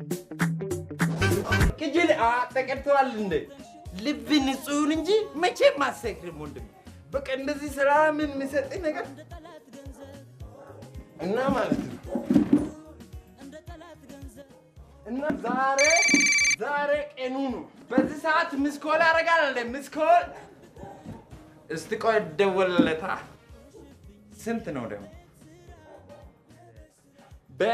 ቅጅል ተቀድተዋል እንደ ልብ ንጹህን እንጂ መቼም አሰክርም ወንድም። በቃ እንደዚህ ሰላምን የሚሰጥህ ነገር እና ማለት ነው እና ዛሬ ዛሬ ቀኑ ነው። በዚህ ሰዓት ምስኮል ያደርጋል እንደ ምስኮል። እስቲ ቆይ እደውልለታ። ስንት ነው ደግሞ በ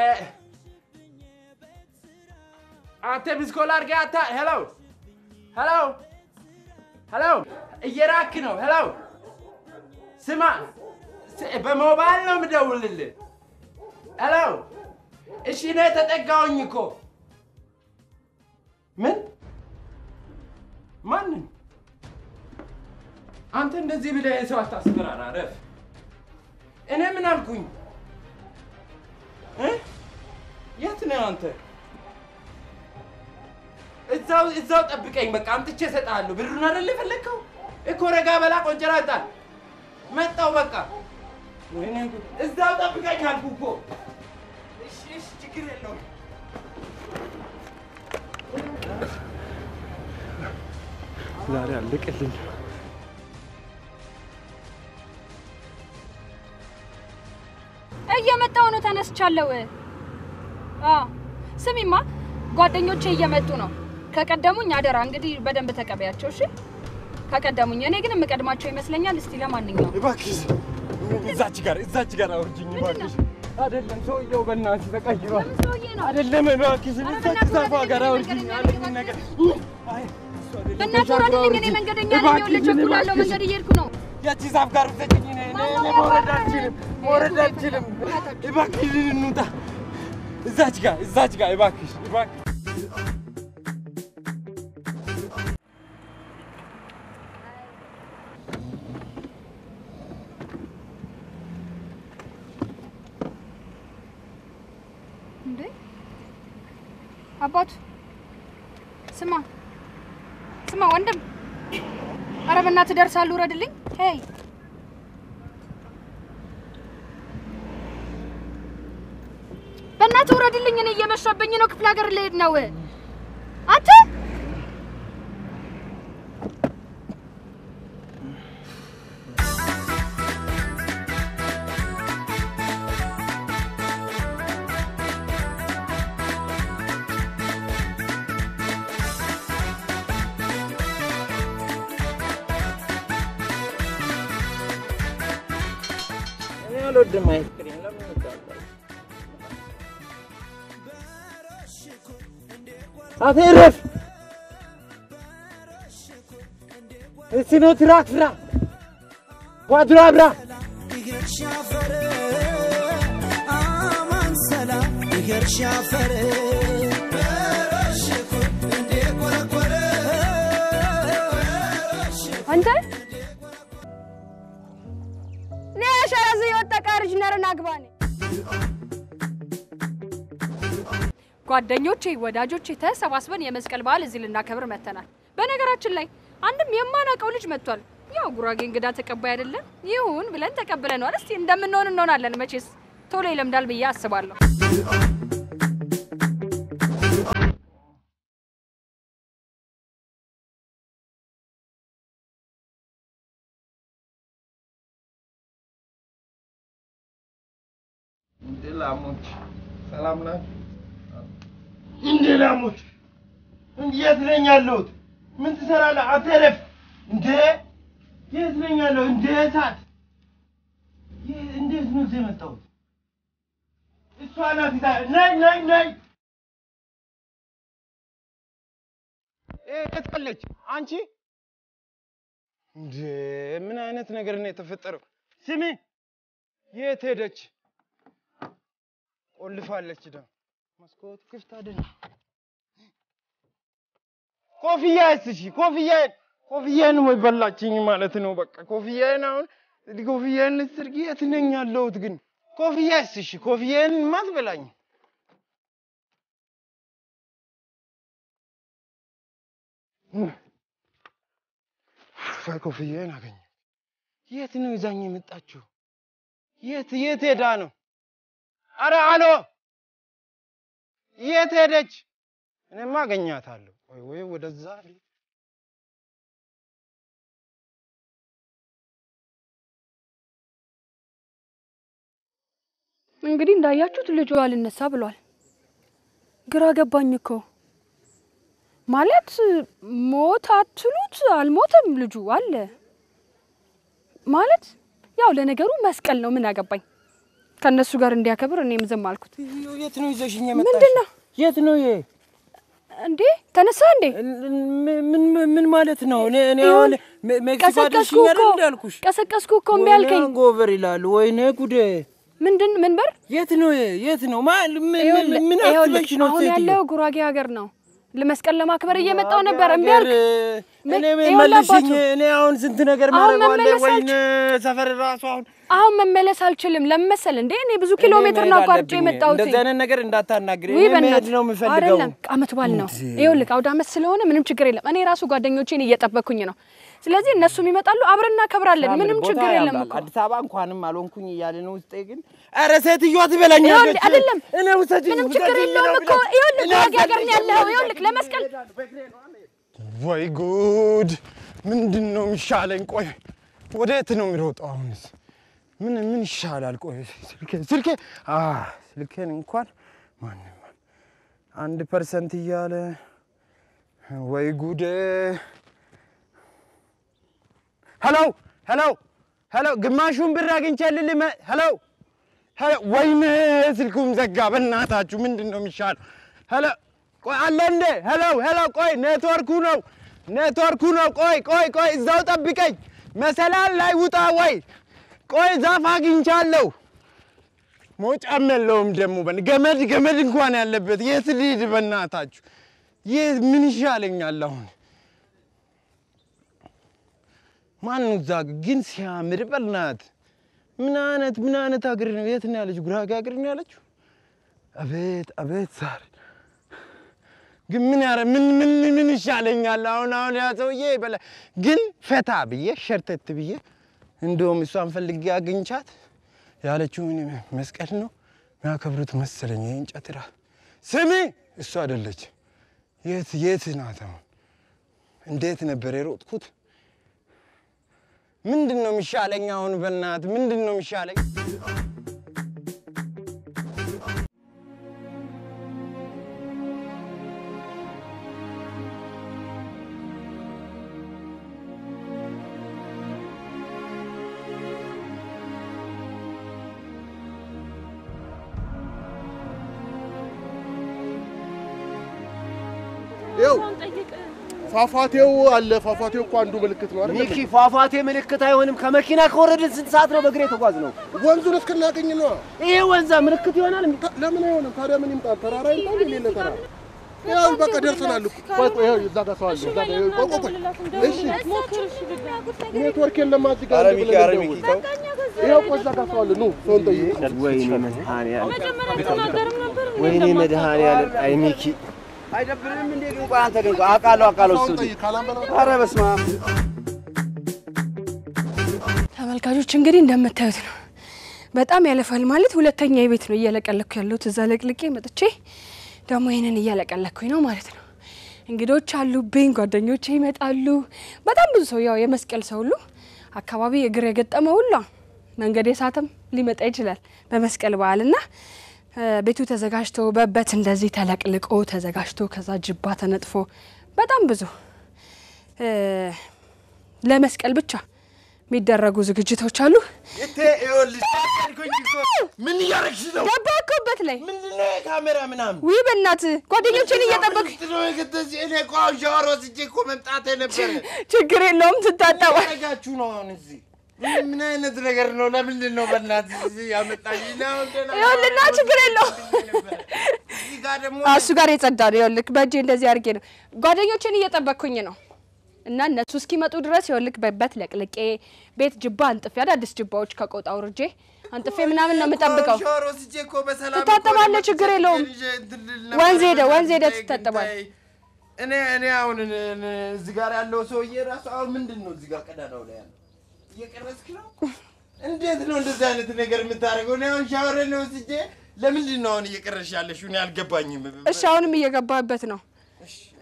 አንተ ምስኮል አድርገህ አታ ሄሎ ሄሎ ሄሎ እየራክ ነው። ሄሎ ስማ፣ ስ- በሞባይል ነው የምደውልልህ። ሄሎ እሺ፣ እኔ ተጠጋሁኝ እኮ ምን ማንን? አንተ እንደዚህ ብለህ ሰው አታስፈራራ። ረፍ። እኔ ምን አልኩኝ? እ? የት ነህ አንተ? እዛው እዛው ጠብቀኝ። በቃ አምጥቼ እሰጥሃለሁ። ብሩን አይደል የፈለግከው? እኮ ረጋ በላ ቆንጨራ ጣል። መጣው በቃ። ወይኔ ጉድ! እዛው ጠብቀኝ አልኩ እኮ። እሺ እሺ፣ ችግር የለውም። ዛሬ አለቀልኝ። እየመጣው ነው። ተነስቻለሁ። አዎ ስሚማ፣ ጓደኞቼ እየመጡ ነው። ከቀደሙኝ አደራ እንግዲህ በደንብ ተቀበያቸው። እሺ ከቀደሙኝ። እኔ ግን የምቀድማቸው ይመስለኛል። እስቲ ለማንኛውም እባክሽ እዛች ጋር እዛች ጋር አውርጅኝ እባክሽ። አይደለም ሰውየው በእናትሽ ተቀይሯል። ለምን ሰውዬ ነው? አይደለም እባክሽ ኧረ እዛች በእናትህ ዛፏ ወረድልኝ፣ ጋር እኔ አውርጅኝ መንገደኛ ያለኝ ነኝ፣ ነገር አይ እሱ አይደለም። በእናትህ ተሻግሮ ወረድልኝ። እኔ አውርጅኝ። መንገደኛ ነኝ። እባክሽን፣ ይኸውልህ ቸኩላለሁ። እባክሽን። መንገድ እየሄድኩ ነው። ያቺ ዛፍ ጋር ውሰጂኝ። እኔ እኔ እኔ መውረድ አልችልም፣ መውረድ አልችልም። እባክሽ እንውጣ። እዛች ጋር እዛች ጋር እባክሽ እባክሽ እንዴ አባቱ ስማ ስማ ወንድም፣ ኧረ በእናትህ ደርሳለሁ። ውረድልኝ። ሄይ በእናትህ ውረድልኝ። እኔ እየመሸብኝ ነው። ክፍለ ሀገር ልሄድ ነው። አንተ እኔ አልወድም አይስክሪም። ለምን እወዳለሁ? አቴ ረፍ እስኖ ትራክ ፍራ ጓድሮ አብራ ይገር ሻፈር አማን ሰላም ይገር ሻፈር በረሽኩ እንዴ ቆረቆረ አንተ እኔ ሸረዝ የወጠቀ ልጅ ነርና ግባኔ ጓደኞቼ፣ ወዳጆቼ ተሰባስበን የመስቀል በዓል እዚህ ልናከብር መተናል። በነገራችን ላይ አንድም የማናውቀው ልጅ መጥቷል። ያው ጉራጌ እንግዳ ተቀባይ አይደለም ይሁን ብለን ተቀብለነዋል። እስቲ እንደምንሆን እንሆናለን። መቼስ ቶሎ ይለምዳል ብዬ አስባለሁ። እንዴ ላሞች ሰላም ናችሁ? እንዴ ላሞች እንዴ የት ነኝ ያለሁት? ምን ትሰራለህ? አተረፍ እንዴ የት ነኝ ያለሁት? እንዴ እሳት ይህ- እንዴት ነው እዚህ የመጣሁት? እሷ ናት ይዛ ነይ ነይ ነይ የት ቀለች አንቺ? እንዴ ምን አይነት ነገር ነው የተፈጠረው? ስሚ የት ሄደች? ቆልፋለች። ደግሞ መስኮቱ ክፍት አይደለም። ኮፍያዬስ? እሺ ኮፍያዬን ኮፍያዬን ወይ በላችኝ ማለት ነው። በቃ ኮፍያዬን አሁን ኮፍያዬን ልትስርጊ የት ነኝ ያለሁት ግን? ኮፍያዬስ? እሺ ኮፍያዬን ማትበላኝ ፋይ ኮፍያዬን አገኘ። የት ነው ይዛኝ የመጣችው? የት የት ሄዳ ነው? አረ አሎ፣ የት ሄደች? እኔማ አገኛታለሁ። ወይ ወይ ወደዛ ልሂድ። እንግዲህ እንዳያችሁት ልጁ አልነሳ ብሏል። ግራ ገባኝ እኮ ማለት ሞት አትሉት አልሞተም፣ ልጁ አለ ማለት ያው ለነገሩ መስቀል ነው። ምን አገባኝ ከእነሱ ጋር እንዲያከብር እኔም ዝም አልኩት። የት ነው ይዘሽኝ የመጣሽ? ምንድን ነው የት ነው ይሄ? እንዴ ተነሳ እንዴ ምን ምን ማለት ነው? እኔ እኔ ይሁን፣ አሁን ሜ- ሜክሲኮ ቀሰቀስኩ አድርሽኝ አይደል እኮ እንዳልኩሽ? ቀሰቀስኩ እኮ እምቢ አልከኝ። ወይኔ ጎቨር ይላሉ። ወይኔ ጉዴ! ምንድን ምን በር የት ነው ይሄ? የት ነው ማ ምን ምን- ይኸውልህ- ምን ይኸውልህ፣ አስበሽ ነው አሁን ሴትዮ? ያለው ጉራጌ ሀገር ነው። ለመስቀል ለማክበር እየመጣው ነበር እምቢ ሀገር፣ አልክ። ምን- እኔ ይኸውልህ መልሽኝ። አባቱ፣ እኔ አሁን ስንት ነገር አሁን ማድረግ አለ። መመለስ ወይኔ ሰፈር ራሱ አሁን አሁን መመለስ አልችልም። ለምን መሰል እንዴ እኔ ብዙ ኪሎ እኔ ሜትር መሄድ ነው አቋርጬ አለብኝ። የመጣሁት። እንደዚህ አይነት ነገር እንዳታናግሪ። ውይ እኔ መሄድ በእናትህ ነው የምፈልገው። አይደለም፣ አመት በዓል ነው። እንዴ! ይኸውልህ አውደ አመት ስለሆነ ምንም ችግር የለም። እኔ ራሱ ጓደኞቼን እየጠበኩኝ ነው። ስለዚህ እነሱም ይመጣሉ፣ አብረን እናከብራለን። ምንም ቦታ ችግር የለም ያምራል። እኮ አዲስ አበባ እንኳንም አልሆንኩኝ እያለ ነው ውስጤ። ግን ኧረ ሴትዮዋ ትበላኛለች። ይኸውልህ አይደለም፣ እኔ ውሰጂኝ፣ ምንም ችግር ውሰጂኝ የለውም ነው እኮ ብላት። ይኸውልህ እኔ ጉራጌ ሀገር ነው አልፈልግም። ያለኸው። ይኸውልህ ለመስቀል ወይ ጉድ! ምንድን ነው የሚሻለኝ? ቆይ ወዴት ነው የሚሮጠው አሁንስ? ምን ምን ይሻላል? ቆይ ስልኬ ስልኬ አ ስልኬን እንኳን ማንም አንድ ፐርሰንት እያለ ወይ ጉዴ! ሄሎ ሄሎ ሄሎ፣ ግማሹን ብር አግኝቼልህ ልመ- ሄሎ ሄሎ፣ ወይኔ ስልኩም ዘጋ። በእናታችሁ ምንድን ነው የሚሻለው? ሄሎ ቆይ አለ እንዴ? ሄሎ ሄሎ፣ ቆይ ኔትወርኩ ነው ኔትወርኩ ነው። ቆይ ቆይ ቆይ፣ እዛው ጠብቀኝ። መሰላል ላይ ውጣ። ወይ ቆይ ዛፍ አግኝቻለሁ። መውጫም የለውም ደግሞ በን- ገመድ ገመድ እንኳን ያለበት የት ልሂድ? በእናታችሁ ይህ ምን ይሻለኛል አሁን? ማን ነው እዛ ጋ? ግን ሲያምር በናት ምን አይነት ምን አይነት ሀገር ነው? የት ነው ያለችው? ጉራጌ ሀገር ነው ያለችው? አቤት አቤት ዛሬ ግን ምን ያረ ምን ምን ምን ይሻለኛል አሁን አሁን ያ ሰውዬ በላ ግን ፈታ ብዬ ሸርተት ብዬ እንደውም እሷን ፈልጌ አግኝቻት ያለችው ምን መስቀል ነው የሚያከብሩት መሰለኝ። የእንጨት ራ ስሚ እሱ አይደለች። የት የት ናት አሁን? እንዴት ነበር የሮጥኩት? ምንድን ነው የሚሻለኝ አሁን? በእናት ምንድን ነው የሚሻለኝ? ይኸው ፏፏቴው አለ። ፏፏቴው እኮ አንዱ ምልክት ነው አይደል? ሚኪ ፏፏቴ ምልክት አይሆንም። ከመኪና ከወረድን ስንት ሰዓት ነው በእግር የተጓዝ ነው? ወንዙን እስክናገኝ ነው። ይሄ ወንዛ ምልክት ይሆናል። ታ- ለምን አይሆንም ታዲያ? ምን ይምጣል? ተራራ ይምጣል? የሌለ ተራራ ያው በቃ ደርሰናል እኮ። ቆይ ቆይ፣ ይኸው እዛ ጋር ሰው አለ። እዛ ጋር ይኸው፣ ቆይ ቆይ ቆይ። እሺ ኔትወርክ የለም እዚህ ጋር አንድ ብለን እንደውል። ይኸው ቆይ እዛ ጋር ሰው አለ። ኑ ሰውን ጠይቁ። ወይኔ መድኃኒዓለም፣ ወይኔ መድኃኒዓለም። አይ ሚኪ አይደብርም እንዴ? ግን ቆይ አንተ ግን ቆይ አውቃለሁ አውቃለሁ ሰውን እሱ ጠይቅ። ካላምበላ ኧረ በስመ አብ ተመልካቾች እንግዲህ እንደምታዩት ነው። በጣም ያለፋል ማለት ሁለተኛ ቤት ነው እያለቀለኩ ያለሁት። እዛ ለቅልቄ መጥቼ ደግሞ ይህንን እያለቀለኩኝ ነው ማለት ነው። እንግዶች አሉብኝ፣ ጓደኞቼ ይመጣሉ። በጣም ብዙ ሰው ያው የመስቀል ሰው ሁሉ አካባቢ እግር የገጠመ ሁላ መንገድ የሳተም ሊመጣ ይችላል በመስቀል በዓል እና እ፣ ቤቱ ተዘጋጅቶ በበት እንደዚህ ተለቅልቆ ተዘጋጅቶ ከዛ ጅባ ተነጥፎ በጣም ብዙ እ፣ ለመስቀል ብቻ የሚደረጉ ዝግጅቶች አሉ። እቴ ይኸውልሽ፣ ታቀልኩኝ እኮ። ምን እያደረግሽ ነው? ገባኩበት ላይ ምንድን ነው የካሜራ ምናምን? ውይ በእናትህ ጓደኞችን እየጠበቅ ምንድን ነው የገተዚህ? እኔ እኮ አሁን ሻወር ወስጄ እኮ መምጣቴ ነበረ። ችግር የለውም ትታጠባ ያደረጋችሁ ነው አሁን እዚህ ምን- ምን አይነት ነገር ነው? ለምንድን ነው በእናትህ እዚህ ያመጣኝ? እኔ አሁን ገና ይኸውልና ችግር የለውም እዚህ ጋር ደግሞ አዎ፣ እሱ ጋር የጸዳ ነው። ይኸውልህ በእጄ እንደዚህ አድርጌ ነው ጓደኞችን እየጠበቅኩኝ ነው እና እነሱ እስኪመጡ ድረስ ይኸውልህ በበት ለቅልቄ ቤት ጅባ አንጥፌ አዳዲስ ጅባዎች ከቆጣ አውርጄ አንጥፌ ምናምን ነው የምጠብቀው። ሻወር ወስጄ እኮ በሰላም እኮ ትታጠባለህ፣ ነው ችግር የለውም። ይዤ እንትን ልል ነበር። ወንዝ ሄደህ ወንዝ ሄደህ ግን ትታጠባለህ። ተይ። እኔ እኔ አሁን እኔ- እኔ እዚህ ጋር ያለው ሰውዬ ራሱ አሁን ምንድን ነው እዚህ ጋር ቀዳዳው ላይ ያለው እየቀረስክ ነው? እንዴት ነው እንደዚህ አይነት ነገር የምታደርገው? እኔ አሁን ሻወር ነው ወስጄ ለምንድን ነው አሁን እየቀረሽ ያለሽው? እኔ አልገባኝም። እሺ አሁንም እየገባህበት ነው።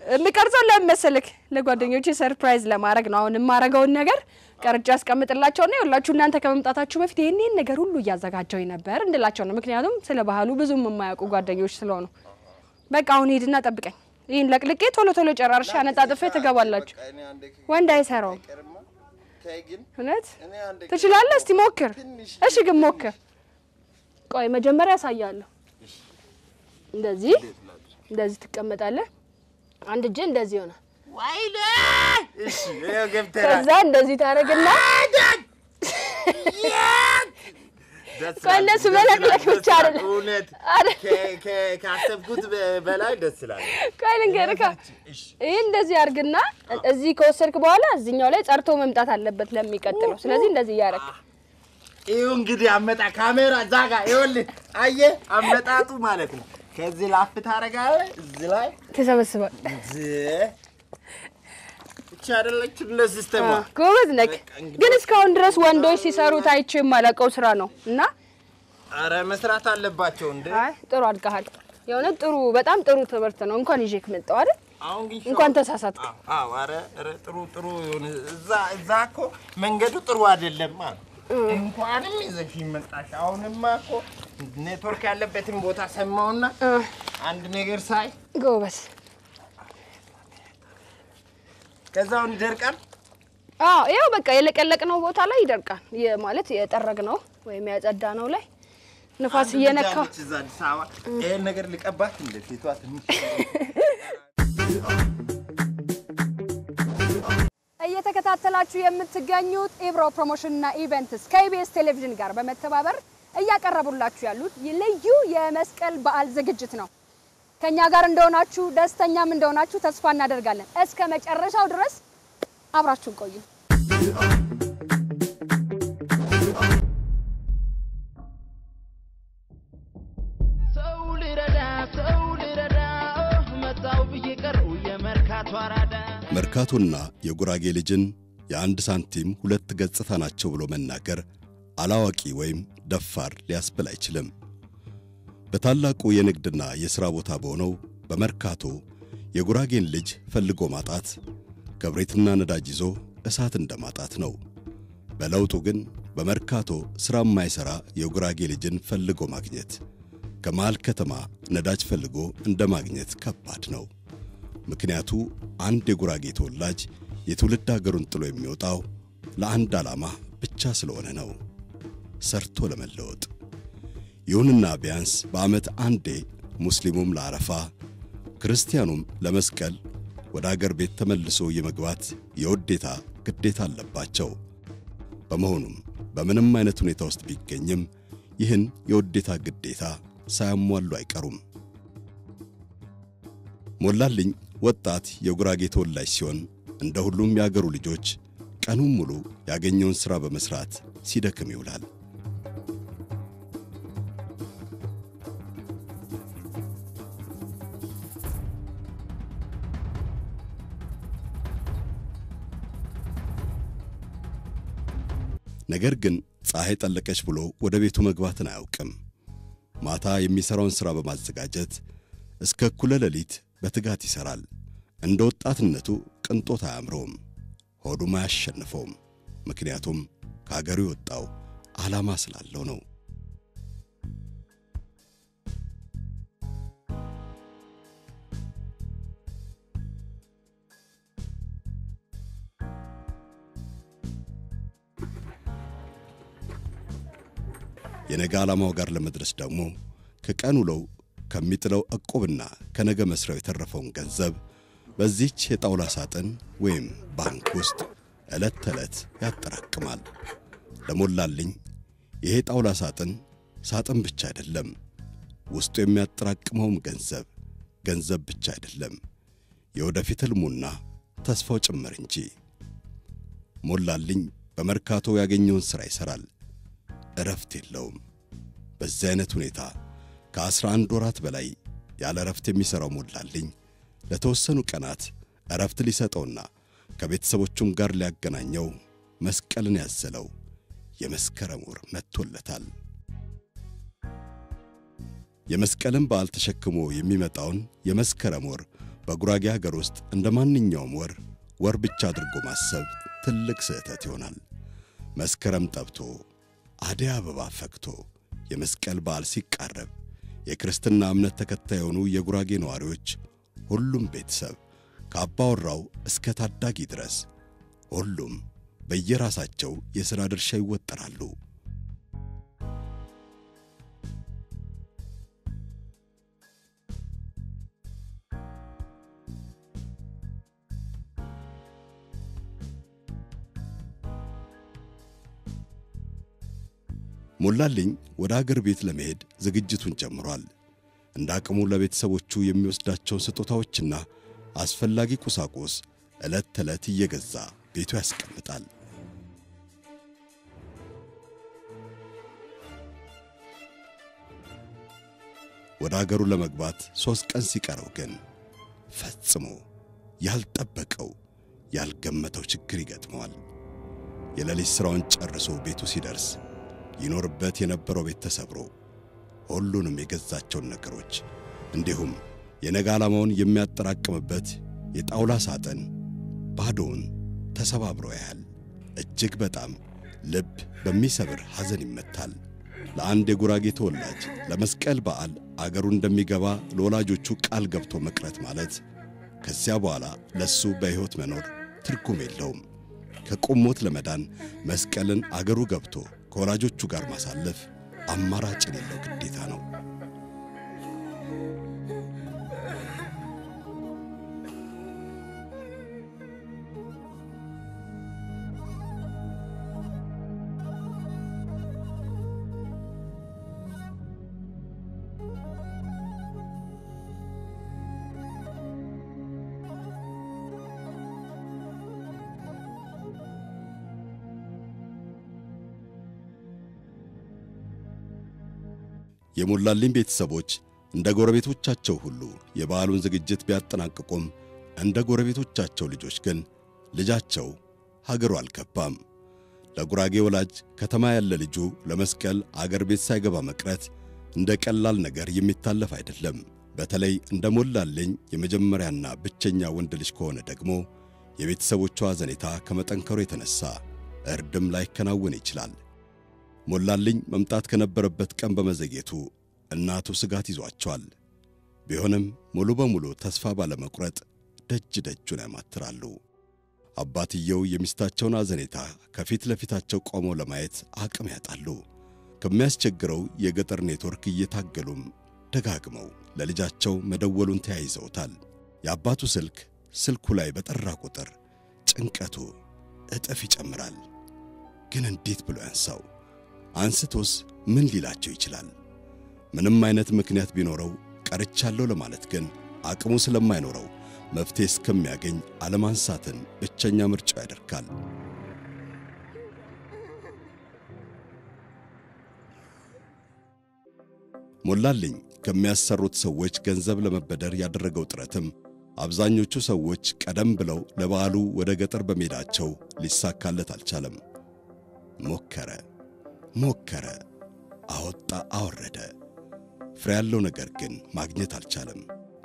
የምቀርጸው ለምን መሰልክ? ለጓደኞቼ ሰርፕራይዝ ለማድረግ ነው። አሁን የማረገውን ነገር ቀርጬ አስቀምጥላቸውና ይኸውላችሁ እናንተ ከመምጣታችሁ በፊት ይህን ይህን ነገር ሁሉ እያዘጋጀው ነበር እንድላቸው ነው። ምክንያቱም ስለ ባህሉ ብዙም የማያውቁ ጓደኞች ስለሆኑ፣ በቃ አሁን ሂድና ጠብቀኝ። ይህን ለቅልቄ ቶሎ ቶሎ ጨራርሼ አነጣጥፌ ትገባላችሁ። ወንድ አይሰራውም። እውነት ትችላለህ? እስቲ ሞክር። እሺ ግን ሞክር። ቆይ መጀመሪያ ያሳያለሁ። እንደዚህ እንደዚህ ትቀመጣለህ። አንድ እጅ እንደዚህ ሆነ። እሺ ይኸው ገብተናል። ከዛ እንደዚህ ታደርግና ደስ ቆይ ይላል፣ እነሱ ደስ መለቅለቅ ይላል፣ ብቻ ደስ ይላል። አይደለም። እውነት አይደል? ከ- ከ- ካሰብኩት በ- በላይ ደስ ይላል። ቆይ ልንገርህ። እሺ ይህ እንደዚህ አድርግና እዚህ ከወሰድክ በኋላ እዚህኛው ላይ ጸርቶ መምጣት አለበት ለሚቀጥለው። ስለዚህ እንደዚህ እያደረግ ይኸው እንግዲህ አመጣ ካሜራ እዛ ጋር ይኸውልህ፣ አየህ አመጣጡ ማለት ነው። ከዚህ ላፍ ታደርጋለህ፣ እዚህ ላይ ትሰበስባል። እዚህ ብቻ አይደለችም ለሲስተማ ጎበዝ ነክ። ግን እስካሁን ድረስ ወንዶች ሲሰሩት አይቼ የማላውቀው ስራ ነው እና አረ መስራት አለባቸው እንደ አይ ጥሩ አድርገሃል። የእውነት ጥሩ በጣም ጥሩ ትምህርት ነው። እንኳን ይዤክ መጣሁ አይደል? አሁን ግን እንኳን ተሳሳትክ። አዎ አዎ፣ ኧረ ኧረ ጥሩ ጥሩ የሆነ እዛ እዛ እኮ መንገዱ ጥሩ አይደለም ማለት እንኳንም ይዘሽ መጣሽ። አሁንማ እኮ ኔትወርክ ያለበትን ቦታ ሰማውና እ አንድ ነገር ሳይ ጎበዝ። ከዛውን ይደርቃል። አዎ ያው በቃ የለቀለቅነው ቦታ ላይ ይደርቃል። የ- ማለት የጠረግነው ወይም ያጸዳነው ላይ ንፋስ አንድ እየነካው ልጅ አለች እዛ አዲስ አበባ ይሄን ነገር ልቀባት እንደ ፊቷ ትንሽ እየተከታተላችሁ የምትገኙት ኢብሮ ፕሮሞሽንና ኢቨንትስ ከኢቢኤስ ቴሌቪዥን ጋር በመተባበር እያቀረቡላችሁ ያሉት ልዩ የመስቀል በዓል ዝግጅት ነው። ከኛ ጋር እንደሆናችሁ ደስተኛም እንደሆናችሁ ተስፋ እናደርጋለን። እስከ መጨረሻው ድረስ አብራችሁን ቆዩ። ሰው ልረዳ ሰው ልረዳ መጣው ብዬ ቀረው የመርካቶ አራዳ መርካቶና የጉራጌ ልጅን የአንድ ሳንቲም ሁለት ገጽታ ናቸው ብሎ መናገር አላዋቂ ወይም ደፋር ሊያስብል አይችልም። በታላቁ የንግድና የሥራ ቦታ በሆነው በመርካቶ የጉራጌን ልጅ ፈልጎ ማጣት ክብሪትና ነዳጅ ይዞ እሳት እንደማጣት ነው። በለውጡ ግን በመርካቶ ሥራ የማይሠራ የጉራጌ ልጅን ፈልጎ ማግኘት ከመሃል ከተማ ነዳጅ ፈልጎ እንደ ማግኘት ከባድ ነው። ምክንያቱ አንድ የጉራጌ ተወላጅ የትውልድ አገሩን ጥሎ የሚወጣው ለአንድ ዓላማ ብቻ ስለሆነ ነው፣ ሰርቶ ለመለወጥ። ይሁንና ቢያንስ በዓመት አንዴ ሙስሊሙም ለአረፋ ክርስቲያኑም ለመስቀል ወደ አገር ቤት ተመልሶ የመግባት የውዴታ ግዴታ አለባቸው። በመሆኑም በምንም አይነት ሁኔታ ውስጥ ቢገኝም ይህን የውዴታ ግዴታ ሳያሟሉ አይቀሩም። ሞላልኝ ወጣት የጉራጌ ተወላጅ ሲሆን እንደ ሁሉም የአገሩ ልጆች ቀኑን ሙሉ ያገኘውን ሥራ በመሥራት ሲደክም ይውላል። ነገር ግን ፀሐይ ጠለቀች ብሎ ወደ ቤቱ መግባትን አያውቅም። ማታ የሚሠራውን ሥራ በማዘጋጀት እስከ እኩለ ሌሊት በትጋት ይሠራል። እንደ ወጣትነቱ ቅንጦት አያምረውም፣ ሆዱም አያሸንፈውም። ምክንያቱም ከአገሩ የወጣው ዓላማ ስላለው ነው። የነገ ዓላማው ጋር ለመድረስ ደግሞ ከቀን ውለው ከሚጥለው ዕቁብና ከነገ መስሪያው የተረፈውን ገንዘብ በዚህች የጣውላ ሳጥን ወይም ባንክ ውስጥ ዕለት ተዕለት ያጠራቅማል። ለሞላልኝ ይሄ ጣውላ ሳጥን ሳጥን ብቻ አይደለም፣ ውስጡ የሚያጠራቅመውም ገንዘብ ገንዘብ ብቻ አይደለም፣ የወደፊት ሕልሙና ተስፋው ጭምር እንጂ። ሞላልኝ በመርካቶ ያገኘውን ሥራ ይሠራል፣ እረፍት የለውም። በዚህ አይነት ሁኔታ ከአስራ አንድ ወራት በላይ ያለ እረፍት የሚሠራው ሞላልኝ ለተወሰኑ ቀናት እረፍት ሊሰጠውና ከቤተሰቦቹም ጋር ሊያገናኘው መስቀልን ያዘለው የመስከረም ወር መጥቶለታል። የመስቀልን በዓል ተሸክሞ የሚመጣውን የመስከረም ወር በጉራጌ ሀገር ውስጥ እንደ ማንኛውም ወር ወር ብቻ አድርጎ ማሰብ ትልቅ ስህተት ይሆናል። መስከረም ጠብቶ አደይ አበባ ፈክቶ የመስቀል በዓል ሲቃረብ የክርስትና እምነት ተከታይ የሆኑ የጉራጌ ነዋሪዎች ሁሉም ቤተሰብ ከአባወራው እስከ ታዳጊ ድረስ ሁሉም በየራሳቸው የሥራ ድርሻ ይወጠራሉ። ሞላልኝ ወደ አገር ቤት ለመሄድ ዝግጅቱን ጀምሯል። እንደ አቅሙ ለቤተሰቦቹ የሚወስዳቸውን ስጦታዎችና አስፈላጊ ቁሳቁስ ዕለት ተዕለት እየገዛ ቤቱ ያስቀምጣል። ወደ አገሩ ለመግባት ሦስት ቀን ሲቀረው ግን ፈጽሞ ያልጠበቀው ያልገመተው ችግር ይገጥመዋል። የሌሊት ሥራውን ጨርሶ ቤቱ ሲደርስ ይኖርበት የነበረው ቤት ተሰብሮ ሁሉንም የገዛቸውን ነገሮች እንዲሁም የነገ ዓላማውን የሚያጠራቅምበት የጣውላ ሳጥን ባዶውን ተሰባብሮ ያያል። እጅግ በጣም ልብ በሚሰብር ሐዘን ይመታል። ለአንድ የጉራጌ ተወላጅ ለመስቀል በዓል አገሩ እንደሚገባ ለወላጆቹ ቃል ገብቶ መቅረት ማለት ከዚያ በኋላ ለሱ በሕይወት መኖር ትርጉም የለውም። ከቁም ሞት ለመዳን መስቀልን አገሩ ገብቶ ከወላጆቹ ጋር ማሳለፍ አማራጭ የሌለው ግዴታ ነው። የሞላልኝ ቤተሰቦች እንደ ጎረቤቶቻቸው ሁሉ የበዓሉን ዝግጅት ቢያጠናቅቁም እንደ ጎረቤቶቻቸው ልጆች ግን ልጃቸው ሀገሩ አልገባም። ለጉራጌ ወላጅ ከተማ ያለ ልጁ ለመስቀል አገር ቤት ሳይገባ መቅረት እንደ ቀላል ነገር የሚታለፍ አይደለም። በተለይ እንደ ሞላልኝ የመጀመሪያና ብቸኛ ወንድ ልጅ ከሆነ ደግሞ የቤተሰቦቹ ሐዘኔታ ከመጠንከሩ የተነሳ እርድም ላይከናወን ይችላል። ሞላልኝ መምጣት ከነበረበት ቀን በመዘግየቱ እናቱ ስጋት ይዟቸዋል። ቢሆንም ሙሉ በሙሉ ተስፋ ባለመቁረጥ ደጅ ደጁን ያማትራሉ። አባትየው የሚስታቸውን አዘኔታ ከፊት ለፊታቸው ቆመው ለማየት አቅም ያጣሉ። ከሚያስቸግረው የገጠር ኔትወርክ እየታገሉም ደጋግመው ለልጃቸው መደወሉን ተያይዘውታል። የአባቱ ስልክ ስልኩ ላይ በጠራ ቁጥር ጭንቀቱ እጥፍ ይጨምራል። ግን እንዴት ብሎ ያንሳው? አንስቶስ ምን ሊላቸው ይችላል? ምንም አይነት ምክንያት ቢኖረው ቀርቻለሁ ለማለት ግን አቅሙ ስለማይኖረው መፍትሄ እስከሚያገኝ አለማንሳትን ብቸኛ ምርጫው ያደርጋል። ሞላልኝ ከሚያሰሩት ሰዎች ገንዘብ ለመበደር ያደረገው ጥረትም አብዛኞቹ ሰዎች ቀደም ብለው ለበዓሉ ወደ ገጠር በመሄዳቸው ሊሳካለት አልቻለም። ሞከረ ሞከረ፣ አወጣ አወረደ፣ ፍሬ ያለው ነገር ግን ማግኘት አልቻለም።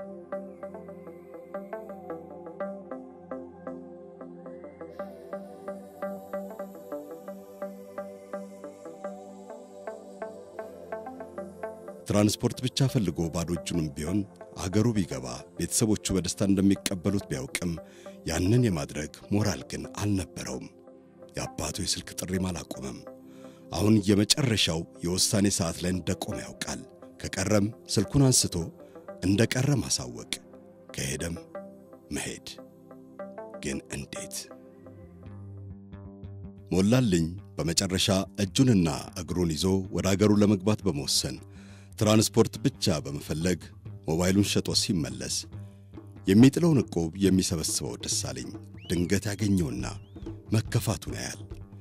ትራንስፖርት ብቻ ፈልጎ ባዶ እጁንም ቢሆን አገሩ ቢገባ ቤተሰቦቹ በደስታ እንደሚቀበሉት ቢያውቅም ያንን የማድረግ ሞራል ግን አልነበረውም። የአባቱ የስልክ ጥሪም አላቆመም። አሁን የመጨረሻው የውሳኔ ሰዓት ላይ እንደቆመ ያውቃል። ከቀረም ስልኩን አንስቶ እንደ ቀረ ማሳወቅ፣ ከሄደም መሄድ። ግን እንዴት? ሞላልኝ በመጨረሻ እጁንና እግሩን ይዞ ወደ አገሩ ለመግባት በመወሰን ትራንስፖርት ብቻ በመፈለግ ሞባይሉን ሸጦ ሲመለስ የሚጥለውን ዕቁብ የሚሰበስበው ደሳለኝ ድንገት ያገኘውና መከፋቱን ያያል።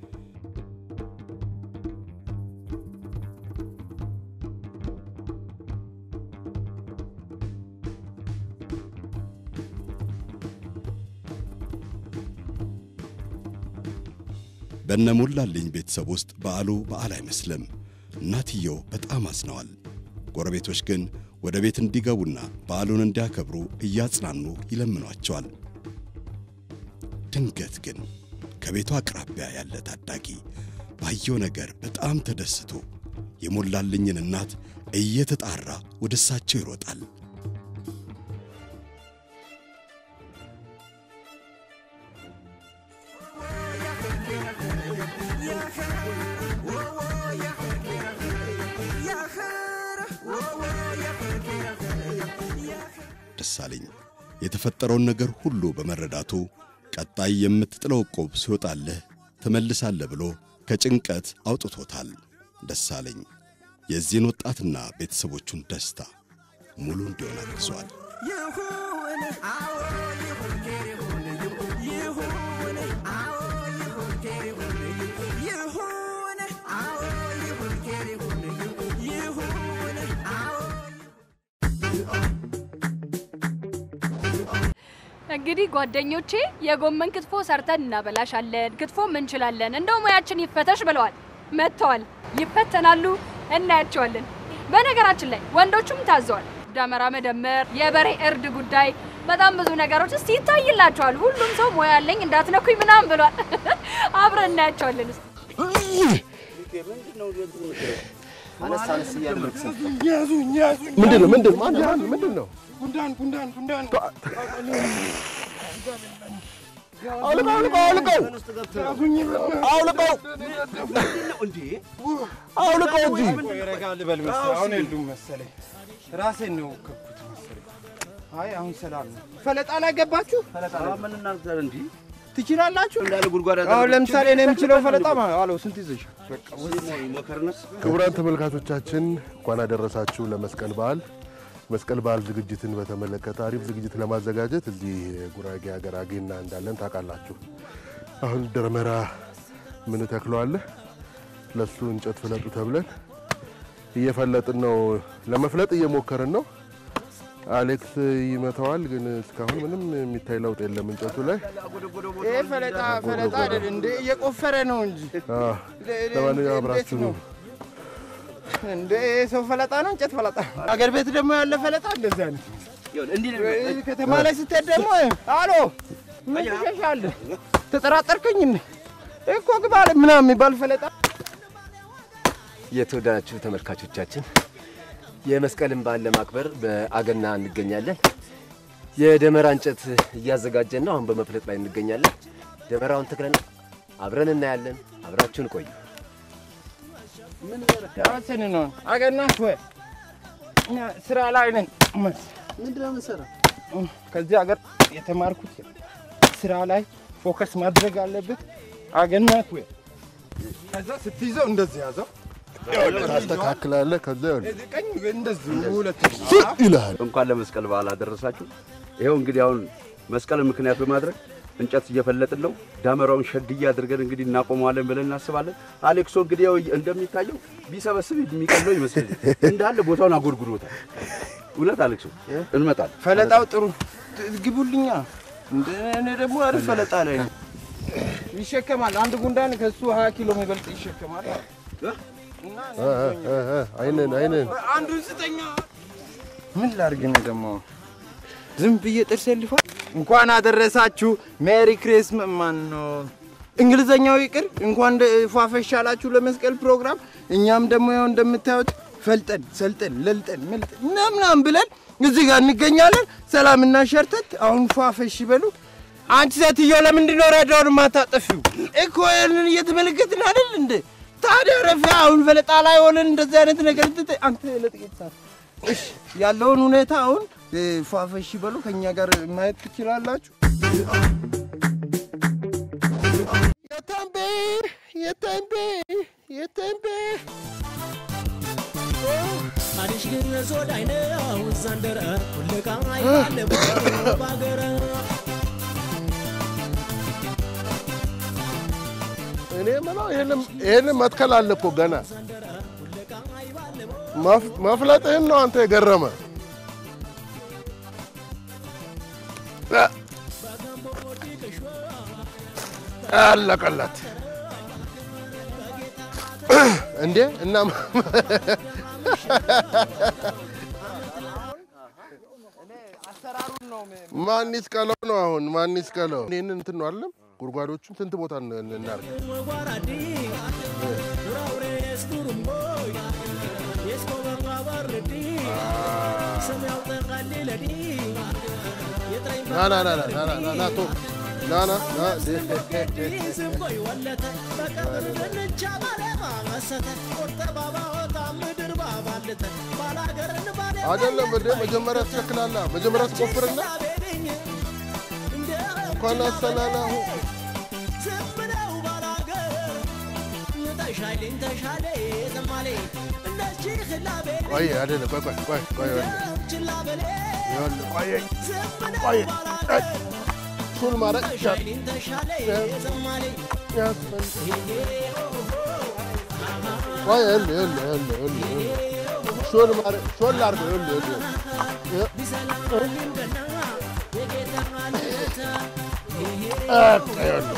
በእነ ሞላልኝ ቤተሰብ ውስጥ በዓሉ በዓል አይመስልም። እናትየው በጣም አዝነዋል። ጎረቤቶች ግን ወደ ቤት እንዲገቡና በዓሉን እንዲያከብሩ እያጽናኑ ይለምኗቸዋል። ድንገት ግን ከቤቱ አቅራቢያ ያለ ታዳጊ ባየው ነገር በጣም ተደስቶ የሞላልኝን እናት እየተጣራ ወደ እሳቸው ይሮጣል። ደሳለኝ የተፈጠረውን ነገር ሁሉ በመረዳቱ ቀጣይ የምትጥለው ዕቁብ ሲወጣልህ ትመልሳለህ ብሎ ከጭንቀት አውጥቶታል። ደሳለኝ የዚህን ወጣትና ቤተሰቦቹን ደስታ ሙሉ እንዲሆን አግዟል። ይሁን አዎ ይሁን ይሁን ይሁን አዎ ይሁን ይሁን ይሁን አዎ ይሁን ይሁን ይሁን አዎ እንግዲህ ጓደኞቼ የጎመን ክትፎ ሰርተን እናበላሻለን፣ ክትፎም እንችላለን፣ እንደው ሙያችን ይፈተሽ ብለዋል። መጥተዋል፣ ይፈተናሉ፣ እናያቸዋለን። በነገራችን ላይ ወንዶቹም ታዘዋል። ደመራ መደመር፣ የበሬ እርድ ጉዳይ፣ በጣም ብዙ ነገሮች እስቲ ይታይላቸዋል። ሁሉም ሰው ሙያ አለኝ እንዳትነኩኝ ምናምን ብሏል። አብረን እናያቸዋለን። እስቲ አነስ አነስ እያለ መክሰት ያዙኝ ያዙኝ። ምንድን ነው ምንድን ማን ማን ምንድን ነው? ጉንዳን ጉንዳን ጉንዳን አውልቀው አውልቀው አውልቀው ያዙኝ። አውልቀው አውልቀው እንጂ ረጋ ልበል መሰለኝ። አሁን የሉም መሰለኝ። ራሴን ነው ከብኩት መሰለኝ። አይ አሁን ሰላም ነው። ፈለጣ ላይ ገባችሁ ምን እናድርግ እንዲ ትችላላችሁ። እንዳለ ጉድጓድ አሁን ለምሳሌ እኔ የምችለው ፈለጣ ማለት አለው ስንት ይዘሽ ሞከርነስ ክቡራን ተመልካቾቻችን እንኳን አደረሳችሁ ለመስቀል በዓል። መስቀል በዓል ዝግጅትን በተመለከተ አሪፍ ዝግጅት ለማዘጋጀት እዚህ ጉራጌ ሀገር አጌና እንዳለን ታውቃላችሁ። አሁን ደመራ ምን ተክለዋለህ? ለሱ እንጨት ፍለጡ ተብለን እየፈለጥን ነው። ለመፍለጥ እየሞከርን ነው። አሌክስ ይመታዋል፣ ግን እስካሁን ምንም የሚታይ ለውጥ የለም እንጨቱ ላይ። ይሄ ፈለጣ ፈለጣ አይደል እንዴ? እየቆፈረ ነው እንጂ አዎ፣ ለማንኛውም አብራችሁ ነው እንደ ሰው ፈለጣ ነው እንጨት ፈለጣ። አገር ቤት ደግሞ ያለ ፈለጣ እንደዚህ አይነት እንዲህ ከተማ ላይ ስትሄድ ደግሞ አሎ ምን ትሸሻለህ? ተጠራጠርከኝ እንዴ? እኮ ግባ አለ ምናምን የሚባል ፈለጣ የተወደዳችሁ ተመልካቾቻችን የመስቀልን በዓል ለማክበር በአገና እንገኛለን። የደመራ እንጨት እያዘጋጀን ነው። አሁን በመፍለጥ ላይ እንገኛለን። ደመራውን ተክለን አብረን እናያለን። አብራችሁን ቆዩ። ዳሰን ነው አገና ወይ እኛ ስራ ላይ ነን። ምንድነው የምንሰራው? ከዚህ ሀገር የተማርኩት ስራ ላይ ፎከስ ማድረግ አለብህ። አገናት ወይ ከዛ ስትይዘው እንደዚህ ያዘው ታስተካክላለህ። ከዛ ይኸውልህ ቀኝ እንደዚህ ሁለት ይልሃል። እንኳን ለመስቀል በዓል አደረሳችሁ። ይኸው እንግዲህ አሁን መስቀልን ምክንያት በማድረግ እንጨት እየፈለጥን ነው። ዳመራውን ሸድዬ አድርገን እንግዲህ እናቆመዋለን ብለን እናስባለን። አሌክሶ እንግዲህ ያው እንደሚታየው ቢሰበስብ የሚቀለው ይመስለኛል። እንዳለ ቦታውን አጎድጉዶታል። እውነት አሌክሶ እንመጣለን። ፈለጣው ጥሩ ግቡልኛ። እንደ እኔ ደግሞ አሪፍ ፈለጣ ላይ ነው። ይሸከማል። አንድ ጉንዳን ከሱ 20 ኪሎ የሚበልጥ ይሸከማል። እና እ እ እ አይንን አይንን አንዱን ስጠኛ። ምን ላድርግ ነው ደግሞ ዝም ብዬ ጥርሴ ልፏል። እንኳን አደረሳችሁ ሜሪ ክሪስማስ። ማን ነው እንግሊዘኛው ይቅር፣ እንኳን ደ- ፏፈሽ አላችሁ ለመስቀል ፕሮግራም። እኛም ደግሞ ያው እንደምታዩት ፈልጠን ሰልጠን ለልጠን መልጠን ምናምናም ብለን እዚህ ጋር እንገኛለን። ሰላምና ሸርተት አሁን ፏፈሽ ይበሉ። አንቺ ሴትዮ ለምንድን ነው ሬዲዮን የማታጠፊው? እኮ ያንን እየተመለከትን አይደል እንደ ታዲያ ረፊ አሁን ፈለጣ ላይ ሆነን እንደዚህ አይነት ነገር ትተ- አንተ ለጥቂት ሰዓት እሺ፣ ያለውን ሁኔታ አሁን እ፣ ፏፈሽ ይበሉ። ከእኛ ጋር ማየት ትችላላችሁ። የተንቤ የተንቤ የተንቤ አዲሽ ግን ሶዳይነ ውዛንደረ ሁልቃ ይባለ ባገረ እኔ የምለው ይሄንን- ይሄንን መትከል አለ እኮ ገና መፍ- መፍለጥህን ነው አንተ የገረመ እ፣ አለቀለት እንዴ እና ማን ይስቀለው ነው አሁን? ማን ይስቀለው? ይህንን እንትን ነው አይደለም? ጉድጓዶቹን ስንት ቦታ ን- ን- እናድርግ? ና ና ና ና ና ና ና ና ቶ ና ና ና አይደለም እንደ መጀመሪያ ትሸክላለህ። መጀመሪያ ትቆፍርና እንኳን አሰላላሁ ቆይ አይደለም ቆይ ቆይ ቆይ ቆይ ይኸውልህ ይኸውልህ ቆይ ቆይ ቆይ ሹል ማድረግ ቆይ ይኸውልህ ይኸውልህ ይኸውልህ ይኸውልህ ይኸውልህ ሹል ማድረግ ሹል አድርገው ይኸውልህ ይኸውልህ በቃ ይኸውልህ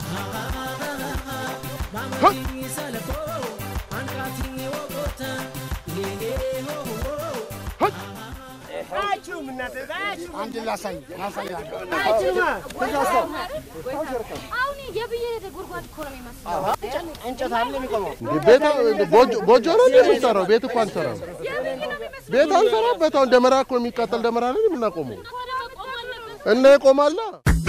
አሁን የብዬ ጉድጓድ እኮ ነው የሚመስለው። እንጨት አለ የሚቆመው ቤት ጎጆ- ጎጆ ነው እንደ የምንሰራው? ቤት እኮ አንሰራም። ቤት አንሰራበት። አሁን ደመራ እኮ የሚቃጠል ደመራ ላይ የምናቆመው እና ይቆማላ።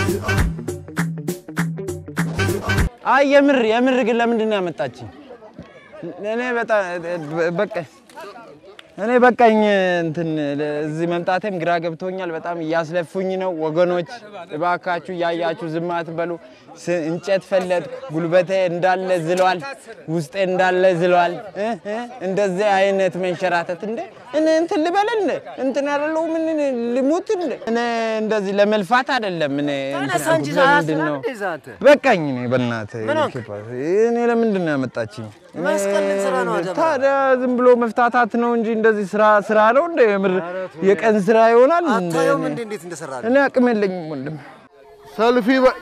አይ የምር የምር ግን ለምንድን ነው ያመጣችኝ? እኔ በጣም በቃ እኔ በቃኝ እንትን እዚህ መምጣቴም ግራ ገብቶኛል። በጣም እያስለፉኝ ነው። ወገኖች እባካችሁ እያያችሁ ዝም አትበሉ። ስ- እንጨት ፈለጥኩ፣ ጉልበቴ እንዳለ ዝሏል፣ ውስጤ እንዳለ ዝሏል። እ እ እንደዚህ አይነት መንሸራተት እንደ እኔ እንትን ልበል እንደ እንትን ያለው ምን ልሙት እንደ እኔ እንደዚህ ለመልፋት አይደለም። እኔ እንትን ተነሳ እንጂ ያልኩት ለምንድን ነው ሳያስራ አንተ በቃኝ። እኔ በእናትህ ምን ሆንክ? እኔ ለምንድን ነው ያመጣችኝ? እኔ መስቀል ልንሰራ ነው አደማ። ታዲያ ዝም ብሎ መፍታታት ነው እንጂ እንደዚህ ስራ ስራ ነው እንደ የምር የቀን ስራ ይሆናል እንደ አታየውም እኔ? እንዴ እንዴት እንደሰራ እኔ አቅም የለኝም ወንድም። ሰልፊ በ-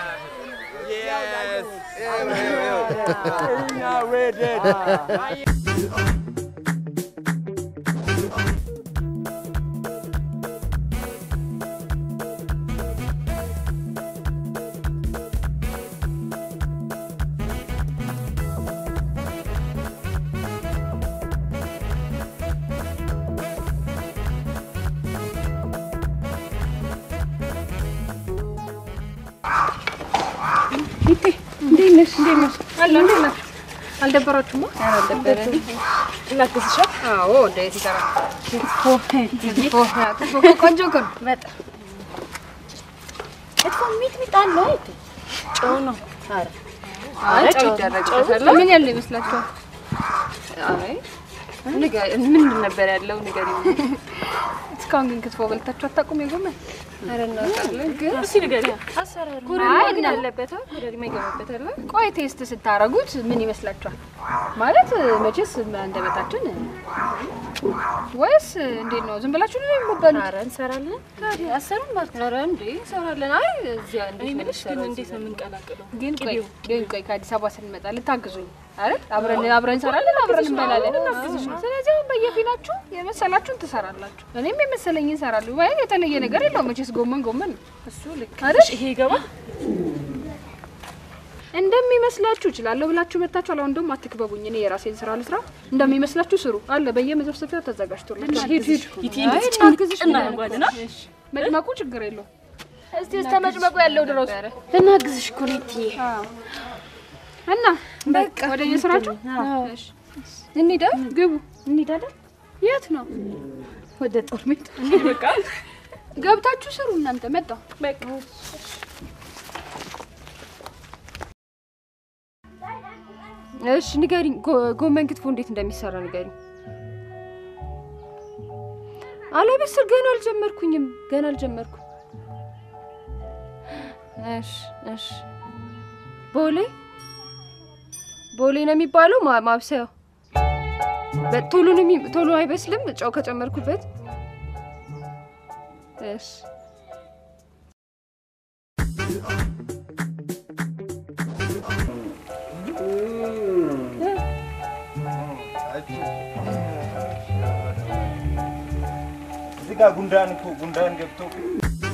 እንዴት ነሽ? እንዴት ነሽ? አለሁ። እንዴት ነሽ? አልደበራችሁማ? ኧረ አልደበረንም። እናግዝሻ? አዎ፣ እንዴት ይሰራል? ክትፎ ክትፎ ክትፎ እኮ ቆንጆ እኮ ነው። በጣም ክትፎ ሚጥሚጣ አለው አይደል? ጨው ነው። ኧረ አይ ጨው ይደረግበታል። ምን ያለው ይመስላችኋል? አይ ንገ- ምንድን ነበር ያለው ንገሪኝ። እስካሁን ግን ክትፎ በልታችሁ አታውቁም? የጎመን ኧረ እናውቃለን፣ ግን እስኪ ንገሪኝ። አሰራሩ አይ ምን ነው። አለበት? ኮረሪማ ይገባበታል። ቆይ ቴስት ስታረጉት ምን ይመስላችኋል? ማለት መቼስ አንደበታችን ወይስ እንዴት ነው? ዝም ብላችሁ ነው የምትበሉት? ኧረ እንሰራለን። ታዲያ አሰሩን ማለት ነው። ኧረ እንዴ እንሰራለን። አይ እዚያ እንዴት ነው ግን እንዴት ነው የምንቀላቅለው? ግን ቆይ ግን ቆይ ከአዲስ አበባ ስንመጣ ልታግዙኝ አይደል? አብረን አብረን እንሰራለን፣ አብረን እንበላለን። ስለዚህ አሁን በየፊናችሁ የመሰላችሁን ትሰራላችሁ፣ እኔም የመሰለኝ እንሰራለሁ። ወይ የተለየ ነገር የለውም መቼስ ጎመን ጎመን ነው እሱ ልክ አይደል? ይሄ ይገባል። እንደሚመስላችሁ እችላለሁ ብላችሁ መታችኋል። አሁን ደግሞ አትክበቡኝ። እኔ የራሴን ስራ ልስራ፣ እንደሚመስላችሁ ስሩ አለ በየመዘፍሰፊያው ተዘጋጅቶላችሁ። ሂድ ሂድ አይ እናግዝሽ እናደርጓልና እሺ፣ መጭመቁ ችግር የለውም። እስቲ እስከ መጭመቁ ያለው ድረስ ልናግዝሽ እኮ ነው እትዬ። እና በቃ ወደ የስራችሁ እሺ፣ እንሂዳ ግቡ። እንሄዳለን የት ነው? ወደ ጦር ሜዳ። በቃ ገብታችሁ ስሩ እናንተ። መጣሁ በቃ እሺ ንገሪኝ፣ ጎ- ጎመን ክትፎ እንዴት እንደሚሰራ ንገሪኝ። አላበስል ገና አልጀመርኩኝም፣ ገና አልጀመርኩም። እሺ እሺ። ቦሌ ቦሌ ነው የሚባለው ማ- ማብሰያው። በ- ቶሎ ነው የሚ- ቶሎ አይበስልም ጨው ከጨመርኩበት። እሺ እዚህ ጋር ጉንዳን እኮ ጉንዳን ገብቶ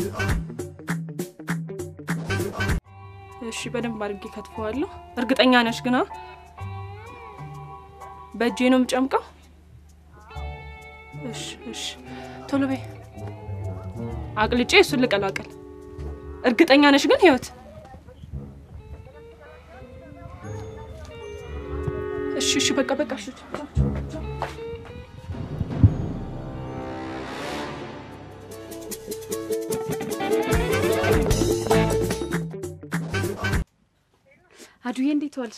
እሺ፣ በደንብ አድርጌ ከትፈዋለሁ። እርግጠኛ ነሽ ግና በእጄ ነው የምጨምቀው? እሺ፣ እሺ፣ ቶሎ በይ። አቅልጬ እሱን ልቀላቀል። እርግጠኛ ነሽ ግን ህይወት? እሺ፣ እሺ፣ በቃ በቃ። እሺ፣ አዱዬ እንዴት ዋልሽ?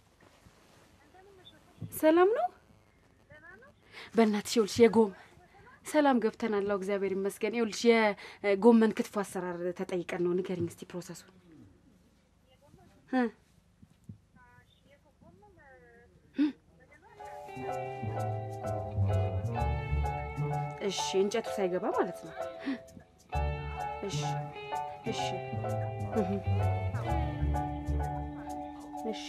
ሰላም ነው? በእናትሽ ይኸውልሽ የጎም ሰላም ገብተናል። አዎ እግዚአብሔር ይመስገን። ይኸውልሽ የጎመን ክትፎ አሰራር ተጠይቀን ነው። ንገሪኝ እስቲ ፕሮሰሱን እ እሺ እንጨቱ ሳይገባ ማለት ነው። እሺ እሺ እህ እሺ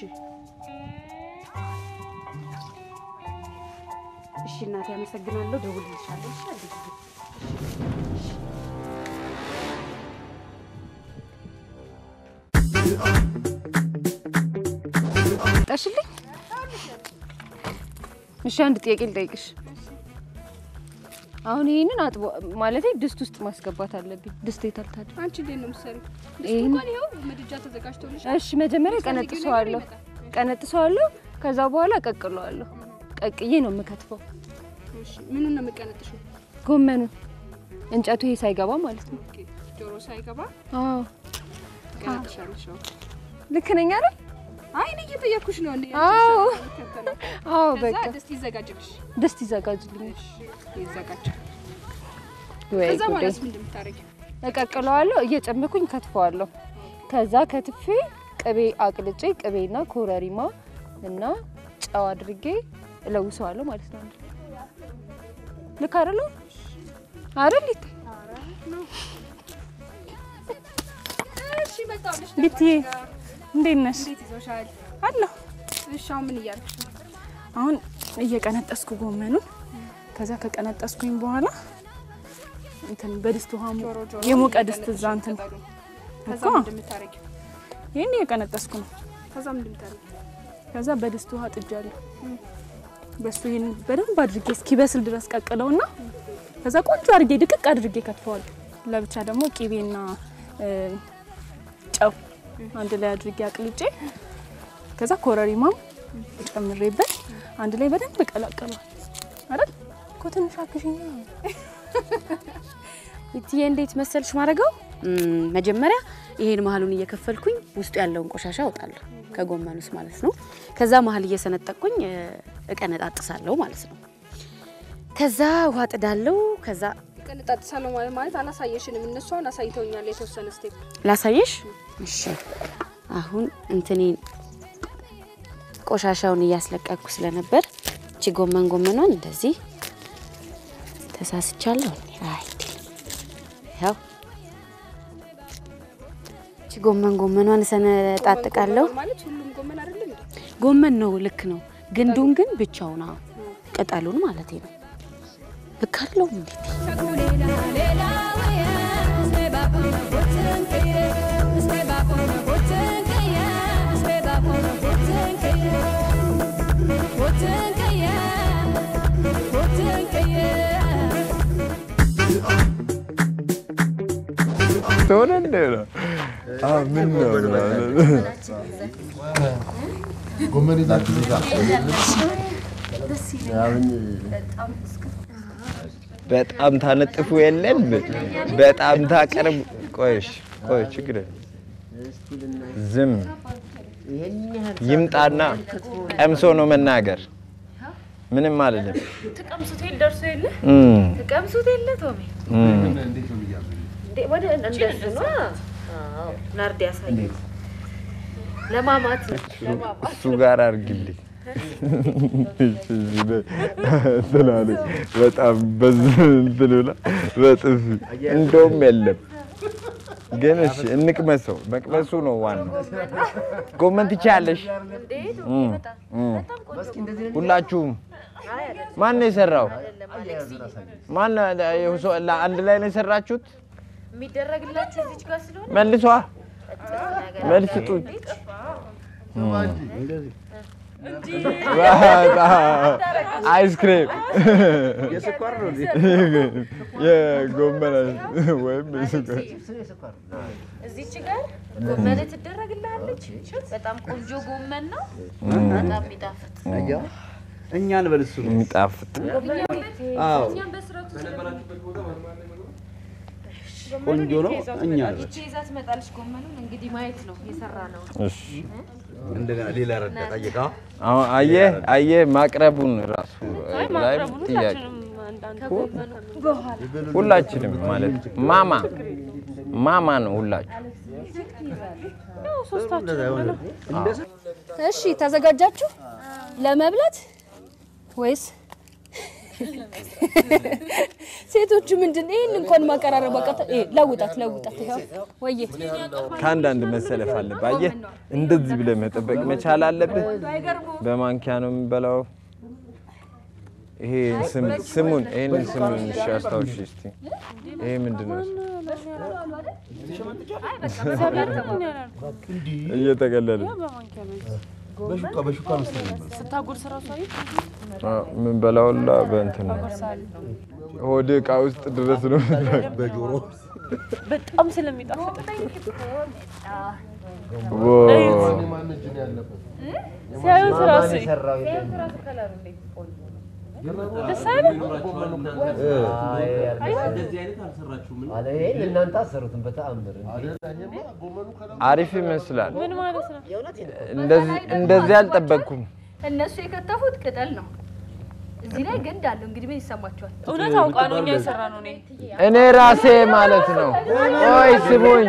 እሺ እናቴ አመሰግናለሁ። ደውልልሻለሁ። እሺ አለኝ። እሺ ጠሽልኝ። እሺ አንድ ጥያቄ ልጠይቅሽ። አሁን ይሄንን አጥቦ ማለቴ ድስት ውስጥ ማስገባት አለብኝ። ድስት የታል ታዲያ? አንቺ እንዴት ነው የምትሰሪው? ድስቱ ይሄን- እንኳን ይኸው ምድጃ ተዘጋጅቶልሻል። እሺ መጀመሪያ የምትፈልጊው ነገር ቀነጥሰዋለሁ ይመጣል። ቀነጥሰዋለሁ። ከዛ በኋላ ቀቅለዋለሁ። ቀቅዬ ነው የምከትፈው እሺ ምኑን ነው የምቀነጥሽው? ጎመኑን እንጨቱ ይሄ ሳይገባ ማለት ነው። ኦኬ፣ ጆሮ ሳይገባ አዎ ቀነጥሻለሽ። አዎ። ልክ ነኝ አይደል? አይ እኔ እየጠየኩሽ ነው። እንዴ አዎ አዎ ከዛ በቃ ድስት ይዘጋጅልሽ። ድስት ይዘጋጅልኝ። ይዘጋጅ። ወይ ከዛ ጉዴ። በኋላስ ምንድን ነው የምታደርጊው? እቀቅለዋለሁ እየጨመኩኝ ከትፈዋለሁ። ከዛ ከትፌ ቅቤ አቅልጬ ቅቤና ኮረሪማ እና ጨው አድርጌ እለውሰዋለሁ ማለት ነው። ልክ አይደለም አይደል? ይት እሺ መጣሁልሽ። ቤትዬ እንዴት ነሽ? እንዴት ይዞሻል? አለሁ። እሺ አሁን ምን እያልኩሽ ነው? አሁን እየቀነጠስኩ ጎመኑን ከዛ ከቀነጠስኩኝ በኋላ እንትን በድስት ውሃ ሞ- ጆሮ ጆሮ የሞቀ ድስት እዛ እንትን ቅጠሉን። ከዛ እኮ ምንድን ነው የምታደርጊው? ይህን እየቀነጠስኩ ነው። ከዛ ምንድን ነው የምታደርጊው? ከዛ በድስት ውሃ ጥጃለሁ። በሱ ይህን በደንብ አድርጌ እስኪበስል ድረስ ቀቅለውና ከዛ ቆንጆ አድርጌ ድቅቅ አድርጌ ከትፈዋለሁ። ለብቻ ደግሞ ቂቤና እ፣ ጨው አንድ ላይ አድርጌ አቅልጬ ከዛ ኮረሪማም ጨምሬበት አንድ ላይ በደንብ እቀላቀለዋል አይደል እኮ ትንሽ አግዥኛ ይትዬ እንዴት መሰልሽ ማድረገው መጀመሪያ ይሄን መሀሉን እየከፈልኩኝ ውስጡ ያለውን ቆሻሻ አውጣለሁ ከጎመን ውስጥ ማለት ነው። ከዛ መሀል እየሰነጠቅኩኝ እ፣ እቀነጣጥሳለሁ ማለት ነው። ከዛ ውሃ ጥዳለሁ። ከዛ ቀነጣጥሳለሁ ማለት ማለት አላሳየሽንም። እነሱ አሁን አሳይተውኛል የተወሰነ ስቴፕ። ላሳየሽ። እሺ አሁን እንትኔን ቆሻሻውን እያስለቀቅኩ ስለነበር እቺ ጎመን ጎመኗን እንደዚህ ተሳስቻለሁ። አይ ያው እቺ ጎመን ጎመኗን እሰነጣጥቃለሁ። ማለት ሁሉም ጎመን አይደለም እንዴ? ጎመን ነው፣ ልክ ነው። ግንዱን ግን ብቻውን አዎ፣ ቅጠሉን ማለት ነው። ልክ አለው እንዴት ተሆነ እንደ ነው አዎ፣ ምን ነው ጎመን ይዛችሁ በጣም ታነጥፉ የለን በጣም ታቀርብ። ቆይሽ ቆይ ችግር የለም። ዝም ይምጣና ቀምሶ ነው መናገር። ምንም አይደለም። ትቀምሱት የለ ደርሶ የለ እም፣ ትቀምሱት የለ ቶሜ እም። እንዴ ወደ እንደሱ ነው። አዎ ናርዲ ያሳየኝ ለማማት ነው ለማማት እሱ ጋር አድርግልኝ ትላለች። በጣም በዚህ እንትን ብላ በጥፊ እንደውም የለም ግን እሺ እንቅመሰው። መቅመሱ ነው ዋናው። ጎመን ትችያለሽ። እም፣ እም። ሁላችሁም ማን ነው የሰራው? ማን አንድ ላይ ነው የሰራችሁት? የሚደረግላችሁ እዚች ጋር ስለሆነ መልሷ መልስ ስጡኝ። አይስክሬም የስኳር ነው እንዴ? የጎመን ወይም የስኳር እዚች ጋር ጎመን ትደረግልሃለች። በጣም ቆንጆ ጎመን ነው። በጣም የሚጣፍጥ አያ እኛን በል እሱ ነው የሚጣፍጥ አዎ እኛም በስርዓቱ ቆንጆ ነው። እኛ ይቺ ይዛ ትመጣለች ጎመኑን እንግዲህ ማየት ነው የሰራ ነው። እሺ እንደገና ሌላ ረዳ ጠይቃ አሁን አየህ አየህ ማቅረቡን ራሱ አይ ላይ ማቅረቡን ጥያቄ ሁላችንም አንዳንድ ከጎመኑ በኋላ ሁላችንም ማለት ማማ ማማ ነው ሁላችሁ ያው ሶስታችንም እሺ ተዘጋጃችሁ ለመብላት ወይስ ሴቶቹ ምንድን ይህን እንኳን ማቀራረብ በቃ ለውጣት ለውጣት ይኸው ወዬ ከአንዳንድ መሰለፍ አለብህ። አየህ እንደዚህ ብለህ መጠበቅ መቻል አለብህ። በማንኪያ ነው የምንበላው። ይሄ ስም ስሙን ይሄንን ስሙን እሺ አስታውሽ እስቲ። ይሄ ምንድን ነው? እየተቀለለ በሹካ በሹካ መሰለኝ ስታጎርስ ራሱ አየህ የምንበላው ሁላ በእንትን ነው። ሆድ እቃ ውስጥ ድረስ ነው በጆሮ በጣም ስለሚጣፍጥ ሲያዩት ራሱ ደስ አይልም? እናንተ አሰሩትም በተአምር አሪፍ ይመስላል። ምን ማለት ነው? እንደዚህ እንደዚህ አልጠበቅኩም። እነሱ የከተፉት ቅጠል ነው። እዚህ ላይ ግንድ አለው። እንግዲህ ምን ይሰማቸዋል? እውነት አውቃ ነው እኛ የሰራ ነው እኔ እኔ ራሴ ማለት ነው። ቆይ ስሙኝ፣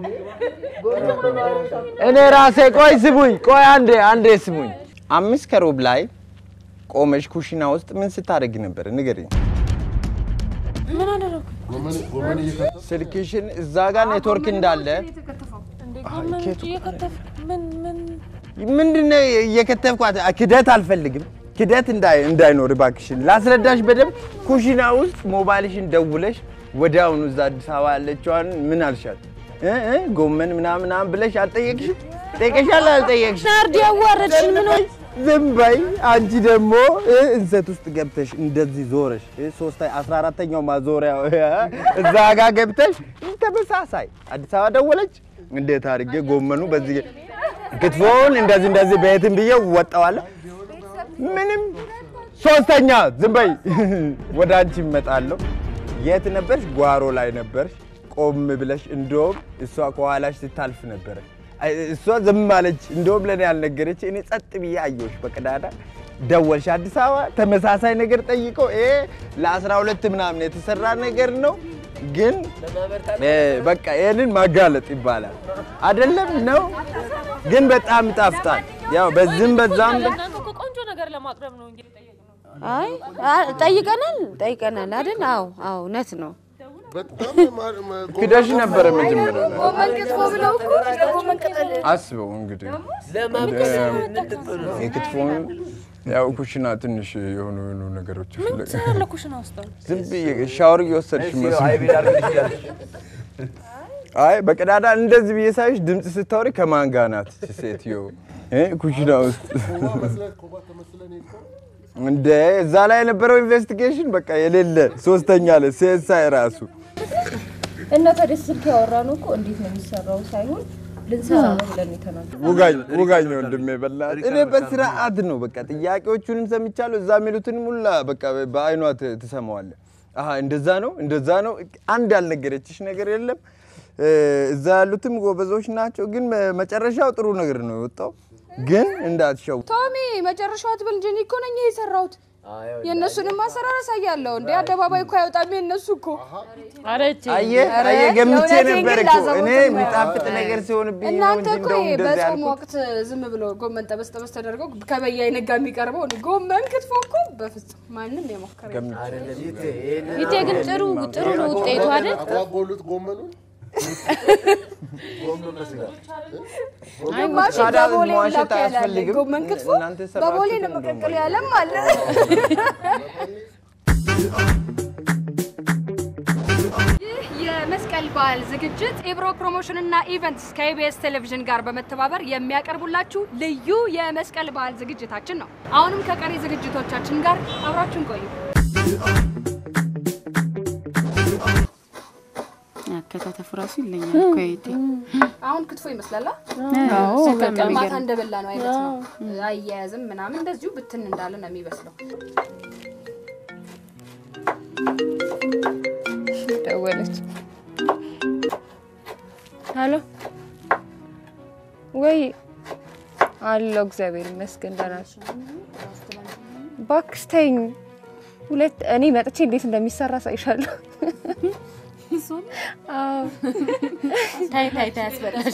እኔ ራሴ ቆይ ስሙኝ፣ ቆይ አንዴ አንዴ ስሙኝ። አምስት ከሩብ ላይ ቆመሽ ኩሽና ውስጥ ምን ስታደርጊ ነበር? ንገሪኝ። ምን አደረኩ? ስልክሽን እዛ ጋር ኔትወርክ እንዳለ እንዴ ጎመን እየከተፍክ ምን ምን ምንድን ነው እየከተፍኳት? ክደት አልፈልግም። ክደት እንዳይ- እንዳይኖር እባክሽን ላስረዳሽ በደንብ። ኩሽና ውስጥ ሞባይልሽን ደውለሽ ወዲያውኑ እዛ አዲስ አበባ ያለችዋን ምን አልሻት? እ እ ጎመን ምናምን ምናምን ብለሽ አልጠየቅሽም? ጠይቀሻል አልጠየቅሽም? ናርዲ ያዋረድሽን ምን ሆይ ዝም በይ። አንቺ ደግሞ እ እንሰት ውስጥ ገብተሽ እንደዚህ ዞረሽ እ ሶስት አስራ አራተኛው ማዞሪያ እዛ ጋር ገብተሽ ተመሳሳይ አዲስ አበባ ደወለች። እንዴት አድርጌ ጎመኑ በዚህ ክትፎውን እንደዚህ እንደዚህ በየትም ብዬ ወጣዋለሁ። ምንም ሶስተኛ ዝም በይ። ወደ አንቺ እመጣለሁ። የት ነበርሽ? ጓሮ ላይ ነበርሽ ቆም ብለሽ። እንደውም እሷ ከኋላሽ ስታልፍ ነበረ። አይ፣ እሷ ዝም አለች። እንደውም ለእኔ ያልነገረች እኔ ጸጥ ብዬ አየሁሽ በቀዳዳ ደወልሽ። አዲስ አበባ ተመሳሳይ ነገር ጠይቀው ይሄ ለአስራ ሁለት ምናምን የተሰራ ነገር ነው ግን እ፣ በቃ ይህንን ማጋለጥ ይባላል አይደለም ነው ግን በጣም ይጣፍጣል። ያው በዚህም በዛም እናንተ እኮ ቆንጆ ነገር ለማቅረብ ነው እንግዲህ ጠየቅነው። አይ አ- ጠይቀናል ጠይቀናል አይደል? አዎ አዎ እውነት ነው። ክደሽ ነበረ መጀመሪያ ላይ ጎመን ክትፎ ብለው እኮ ጎመን ቅጠል አስበው እንግዲህ የክትፎን ያው ኩሽና ትንሽ የሆኑ የሆኑ ነገሮች ምን ፍለጋ ትሰራለህ ኩሽና ውስጥ? ዝም ብዬ ሻወር እየወሰድሽ መስሎኝ አይ በቀዳዳ እንደዚህ ብዬ ሳይሽ ድምፅ ስታወሪ ከማን ጋር ናት እቺ ሴትዮ እ ኩሽና ውስጥ እንደ እዛ ላይ የነበረው ኢንቨስቲጌሽን በቃ የሌለ ሶስተኛ ላይ ሴሳይ ራሱ እና ታዲያ ስልክ ያወራ ነው እኮ እንዴት ነው የሚሰራው ሳይሆን ልንሰራ ነው ብለን የተናገርነው። ውጋኝ ውጋኝ ወንድሜ በእናትህ እኔ በስርዓት ነው በቃ ጥያቄዎቹንም ሰምቻለሁ። እዛ የሚሉትንም ሁላ በቃ በአይኗ ት- ትሰማዋለህ። አሀ እንደዛ ነው እንደዛ ነው። አንድ ያልነገረችሽ ነገር የለም። እ፣ እዛ ያሉትም ጎበዞች ናቸው፣ ግን መ- መጨረሻው ጥሩ ነገር ነው የወጣው። ግን እንዳትሸው ቶሚ መጨረሻው አትበል እንጂ እኔ እኮ ነኝ የሰራሁት። የእነሱንም አሰራር አሳያለሁ እንዴ አደባባይ እኮ አይወጣም የእነሱ እኮ። አየህ ኧረ አየህ ገምቼ የእውነቴን ነበር ግን እኮ ላዘቦት እኔ ነው። የሚጣፍጥ ነገር ሲሆንብኝ ነው እናንተ እንጂ እኮ እንደው ይሄ እንደዚህ በጾም ያልኩት። ወቅት ዝም ብሎ ጎመን ጠበስ ጠበስ ተደርገው ከበያ ነጋ የሚቀርበው እኔ ጎመን ክትፎ እኮ በፍጹም ማንም የሞከረ የለም። ይቴ ግን ጥሩ ጥሩ ነው ውጤቱ አይደል? አጓጎሉት ጎመኑን ግማሽ ታዲያ በቦሌ መዋሸት ላክ ያላለ አያስፈልግም። ጎመን ክትፎ እናንተ የሰራችሁት በቦሌ ነው እንደውም መቀቀል ያለም አለ። ይህ የመስቀል የመስቀል በዓል ዝግጅት ኢብሮ ፕሮሞሽንና ኢቨንትስ ከኢቢኤስ ቴሌቪዥን ጋር በመተባበር የሚያቀርቡላችሁ ልዩ የመስቀል በዓል ዝግጅታችን ነው። አሁንም ከቀሪ ዝግጅቶቻችን ጋር አብራችሁን ቆዩ። አከታተፉ ራሱ ይለኛል እኮ እህቴ። አሁን ክትፎ ይመስላል። አዎ፣ በጣም ማታ የሚገርም። እንደበላ ነው አይነት ነው። አያያዝም ምናምን እንደዚሁ ብትን እንዳለ ነው የሚመስለው። ደወለች። ሄሎ ወይ አለው። እግዚአብሔር ይመስገን ደህና ነሽ? እባክሽ ተይኝ። ሁለት እኔ መጥቼ እንዴት እንደሚሰራ ሳይሻለሁ። አዎ ታይ ታይ ታይ አስበላሽ።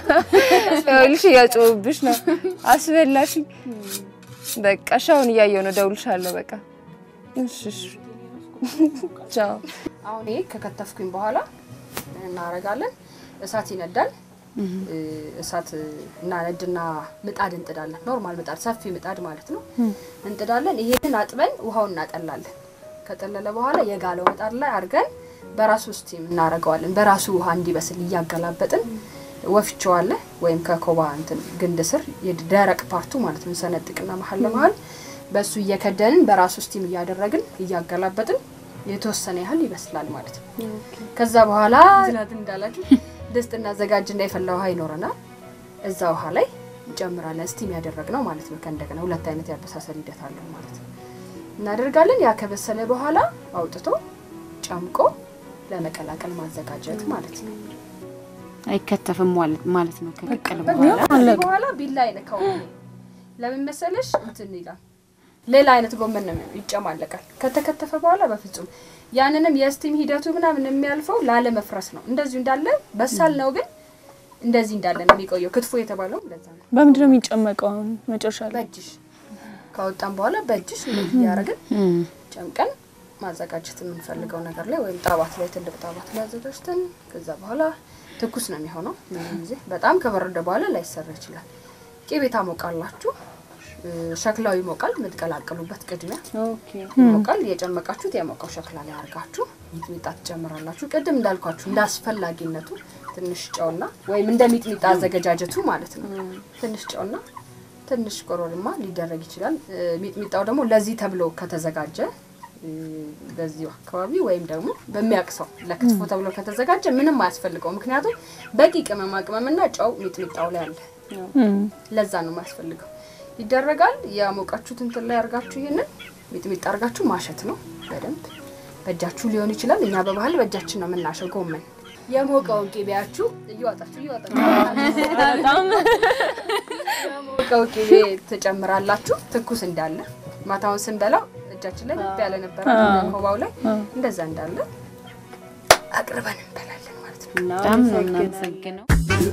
ይኸውልሽ እያጮህብሽ ነው። አስበላሽኝ። በቃ እሺ፣ አሁን እያየሁ ነው። እደውልልሻለሁ። በቃ እሺ፣ እሺ። ቻው። አሁን ይሄ ከከተፍኩኝ በኋላ እናረጋለን። እሳት ይነዳል። እሳት እናነድና ምጣድ እንጥዳለን። ኖርማል ምጣድ፣ ሰፊ ምጣድ ማለት ነው። እንጥዳለን። ይሄንን አጥበን ውሃውን እናጠላለን። ከጠለለ በኋላ የጋለው ምጣድ ላይ አድርገን በራሱ ስቲም እናደርገዋለን። በራሱ ውሃ እንዲበስል እያገላበጥን ወፍጮ አለ ወይም ከኮባ እንትን ግንድ ስር የደረቅ ፓርቱ ማለት ነው ሰነጥቅና መሀል ለመሀል በሱ እየከደንን በራሱ ስቲም እያደረግን እያገላበጥን የተወሰነ ያህል ይበስላል ማለት ነው። ከዛ በኋላ ዝናት እንዳላችሁ ድስት እናዘጋጅና የፈላ ውሃ ይኖረናል። እዛ ውሃ ላይ እንጨምራለን። ስቲም ያደረግነው ማለት ነው። ከእንደገና ሁለት አይነት ያበሳሰል ሂደት አለው ማለት ነው። እናደርጋለን። ያ ከበሰለ በኋላ አውጥቶ ጨምቆ ለመቀላቀል ማዘጋጀት ማለት ነው። አይከተፍም ማለት ማለት ነው። ከቀቀለ ከዚህ በኋላ በኋላ ቢላ አይነካው። ለምን መሰለሽ እንትን ይላል። ሌላ አይነት ጎመን ነው ይጨማለቃል። ከተከተፈ በኋላ በፍጹም ያንንም የስቲም ሂደቱ ምናምን የሚያልፈው ላለመፍረስ ነው። እንደዚሁ እንዳለ በሳል ነው፣ ግን እንደዚህ እንዳለ ነው የሚቆየው። ክትፎ የተባለው ለዛ ነው። በምንድን ነው የሚጨመቀው? አሁን መጨረሻ ላይ በእጅሽ ካወጣን በኋላ በእጅሽ እንደዚህ እያደረግን ጨምቀን ማዘጋጀት የምንፈልገው ነገር ላይ ወይም ጣባት ላይ ትልቅ ጣባት ላይ አዘጋጅተን ከዛ በኋላ ትኩስ ነው የሚሆነው። ምንም ጊዜ በጣም ከበረደ በኋላ ላይሰራ ይችላል። ቂቤ ታሞቃላችሁ። እ፣ ሸክላው ይሞቃል። የምትቀላቅሉበት ቅድሚያ ይሞቃል። የጨመቃችሁት የሞቀው ሸክላ ላይ አድርጋችሁ ሚጥሚጣ ትጨምራላችሁ። ቅድም እንዳልኳችሁ እንደ አስፈላጊነቱ ትንሽ ጨውና ወይም እንደ ሚጥሚጣ አዘገጃጀቱ ማለት ነው ትንሽ ጨውና ትንሽ ኮረሪማ ሊደረግ ይችላል። እ፣ ሚጥሚጣው ደግሞ ለዚህ ተብሎ ከተዘጋጀ እ፣ በዚሁ አካባቢ ወይም ደግሞ በሚያቅሰው ለክትፎ ተብሎ ከተዘጋጀ ምንም አያስፈልገው። ምክንያቱም በቂ ቅመማ ቅመምና ጨው ሚጥሚጣው ላይ አለ። ለዛ ነው የማያስፈልገው። ይደረጋል። ያሞቃችሁት እንትን ላይ አርጋችሁ ይሄንን ሚጥሚጣ አርጋችሁ ማሸት ነው በደንብ በእጃችሁ ሊሆን ይችላል። እኛ በባህል በእጃችን ነው የምናሸው ጎመን። የሞቀውን ቅቤያችሁ እየዋጣችሁ እየዋጣችሁ የሞቀው ቅቤ ትጨምራላችሁ። ትኩስ እንዳለ ማታውን ስንበላው እጃችን ላይ ልብ ያለ ነበረ ኮባው ላይ እንደዛ እንዳለ አቅርበን እንበላለን ማለት ነው። በጣም ነው የምናመሰግነው።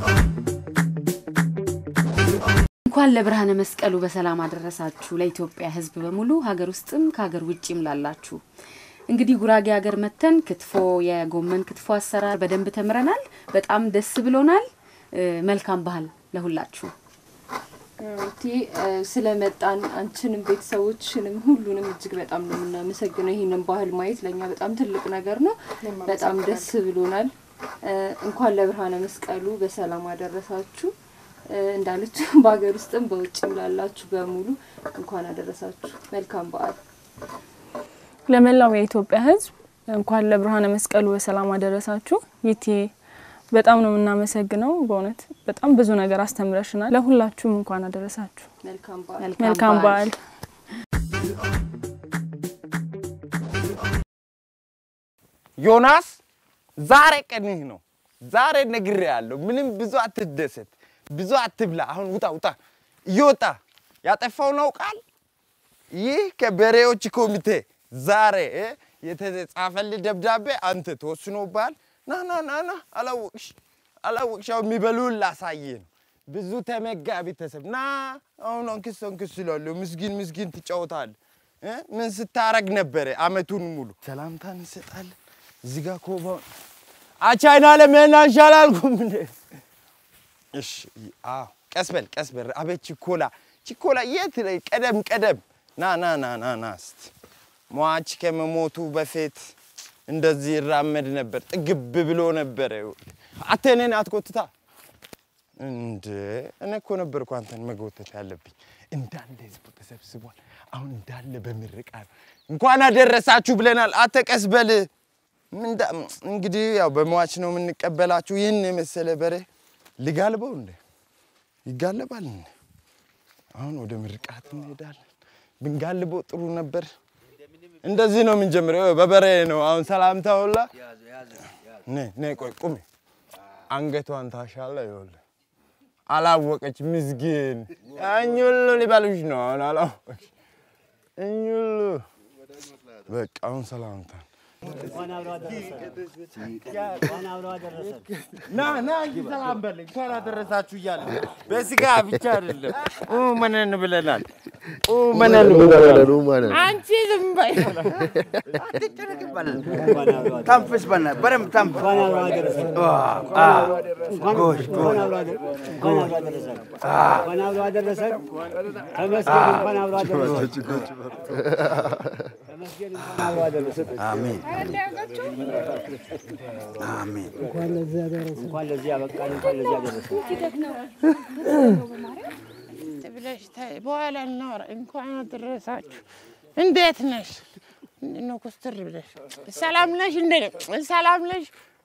እንኳን ለብርሃነ መስቀሉ በሰላም አደረሳችሁ። ለኢትዮጵያ ሕዝብ በሙሉ ሀገር ውስጥም ከሀገር ውጭም ላላችሁ እንግዲህ ጉራጌ ሀገር መተን ክትፎ የጎመን ክትፎ አሰራር በደንብ ተምረናል። በጣም ደስ ብሎናል። እ፣ መልካም ባህል ለሁላችሁ። እቲ ስለመጣን አንቺንም ቤተሰቦችንም ሁሉንም እጅግ በጣም ነው የምናመሰግነው። ይህንን ባህል ማየት ለእኛ በጣም ትልቅ ነገር ነው። በጣም ደስ ብሎናል። እ፣ እንኳን ለብርሃነ መስቀሉ በሰላም አደረሳችሁ። እ፣ እንዳለችው በሀገር ውስጥም በውጭም ላላችሁ በሙሉ እንኳን አደረሳችሁ። መልካም በዓል። ለመላው የኢትዮጵያ ሕዝብ እንኳን ለብርሃነ መስቀሉ በሰላም አደረሳችሁ። ይቴ በጣም ነው የምናመሰግነው። በእውነት በጣም ብዙ ነገር አስተምረሽናል። ለሁላችሁም እንኳን አደረሳችሁ። መልካም በዓል። መልካም በዓል። ዮናስ ዛሬ ቀንህ ነው። ዛሬ ነግሬሃለሁ። ምንም ብዙ አትደሰት፣ ብዙ አትብላ። አሁን ውጣ ውጣ፣ እየወጣ ያጠፋው ነው ቃል ይህ ከበሬዎች ኮሚቴ ዛሬ እ፣ የተጻፈልህ ደብዳቤ አንተ ተወስኖብሃል። ና ና ና ና፣ አላወቅሽ አላወቅሽ። ያው የሚበሉን ላሳይህ ነው። ብዙ ተመጋቢ ተሰብ ና አሁን አንክስ አንክስ እላለሁ። ምስኪን ምስኪን ትጫወታለህ። እ? ምን ስታረግ ነበረ አመቱን ሙሉ? ሰላምታ እንሰጣለን። እዚህ ጋር ኮባ አቻይና ለምን አንሻላልኩም እንዴ? እሺ፣ አዎ፣ ቀስ በል ቀስ በል። አቤት ችኮላ ችኮላ፣ የት ላይ ቀደም ቀደም። ና ና ና ና ና እስቲ ሟች ከመሞቱ በፊት እንደዚህ ይራመድ ነበር። ጥግብ ብሎ ነበረ። አተ እኔን አትጎትታ እንደ እኔ እኮ ነበርኩ አንተን መጎተት ያለብኝ። እንዳለ ህዝቡ ተሰብስቧል። አሁን እንዳለ በምርቃት እንኳን አደረሳችሁ ብለናል። አተ ቀስ በል ምንዳ- እንግዲህ ያው በሟች ነው የምንቀበላችሁ። ይህን የመሰለ በሬ ልጋልበው እንደ ይጋለባል እንደ አሁን ወደ ምርቃት እንሄዳለን። ብንጋልበው ጥሩ ነበር። እንደዚህ ነው የምንጀምረው። ይኸው በበሬ ነው አሁን ሰላምታ ሁላ ነይ ነይ፣ ቆይ ቁሚ። አንገቷን ታሻለ። ይኸውልህ አላወቀች ምስኪን። እኝ ሁሉ ሊበሉሽ ነው አሁን አላወቀች። እኝ ሁሉ በቃ አሁን ሰላምታ ና ና እንጂ ሰላም በል እንኳን አደረሳችሁ እያለ በስጋ ብቻ አይደለም ኡ መነን ብለናል። ኡ መነን ብለናል። አንቺ ዝም በይ። ተንፍስ በእናትህ በደንብ ተንፍስ። ጎሽ ጎሽ አሜን አሜን። እንኳን ለዚህ ያደረሰን እንኳን ለዚህ ያበቃን እንኳን ለዚህ ያደረሰን ብለሽ ተይ፣ በኋላ እናወራ። እንኳን አደረሳችሁ። እንዴት ነሽ? ምንድን ነው ኮስተር ብለሽ? ሰላም ነሽ? እንዴ ሰላም ነሽ?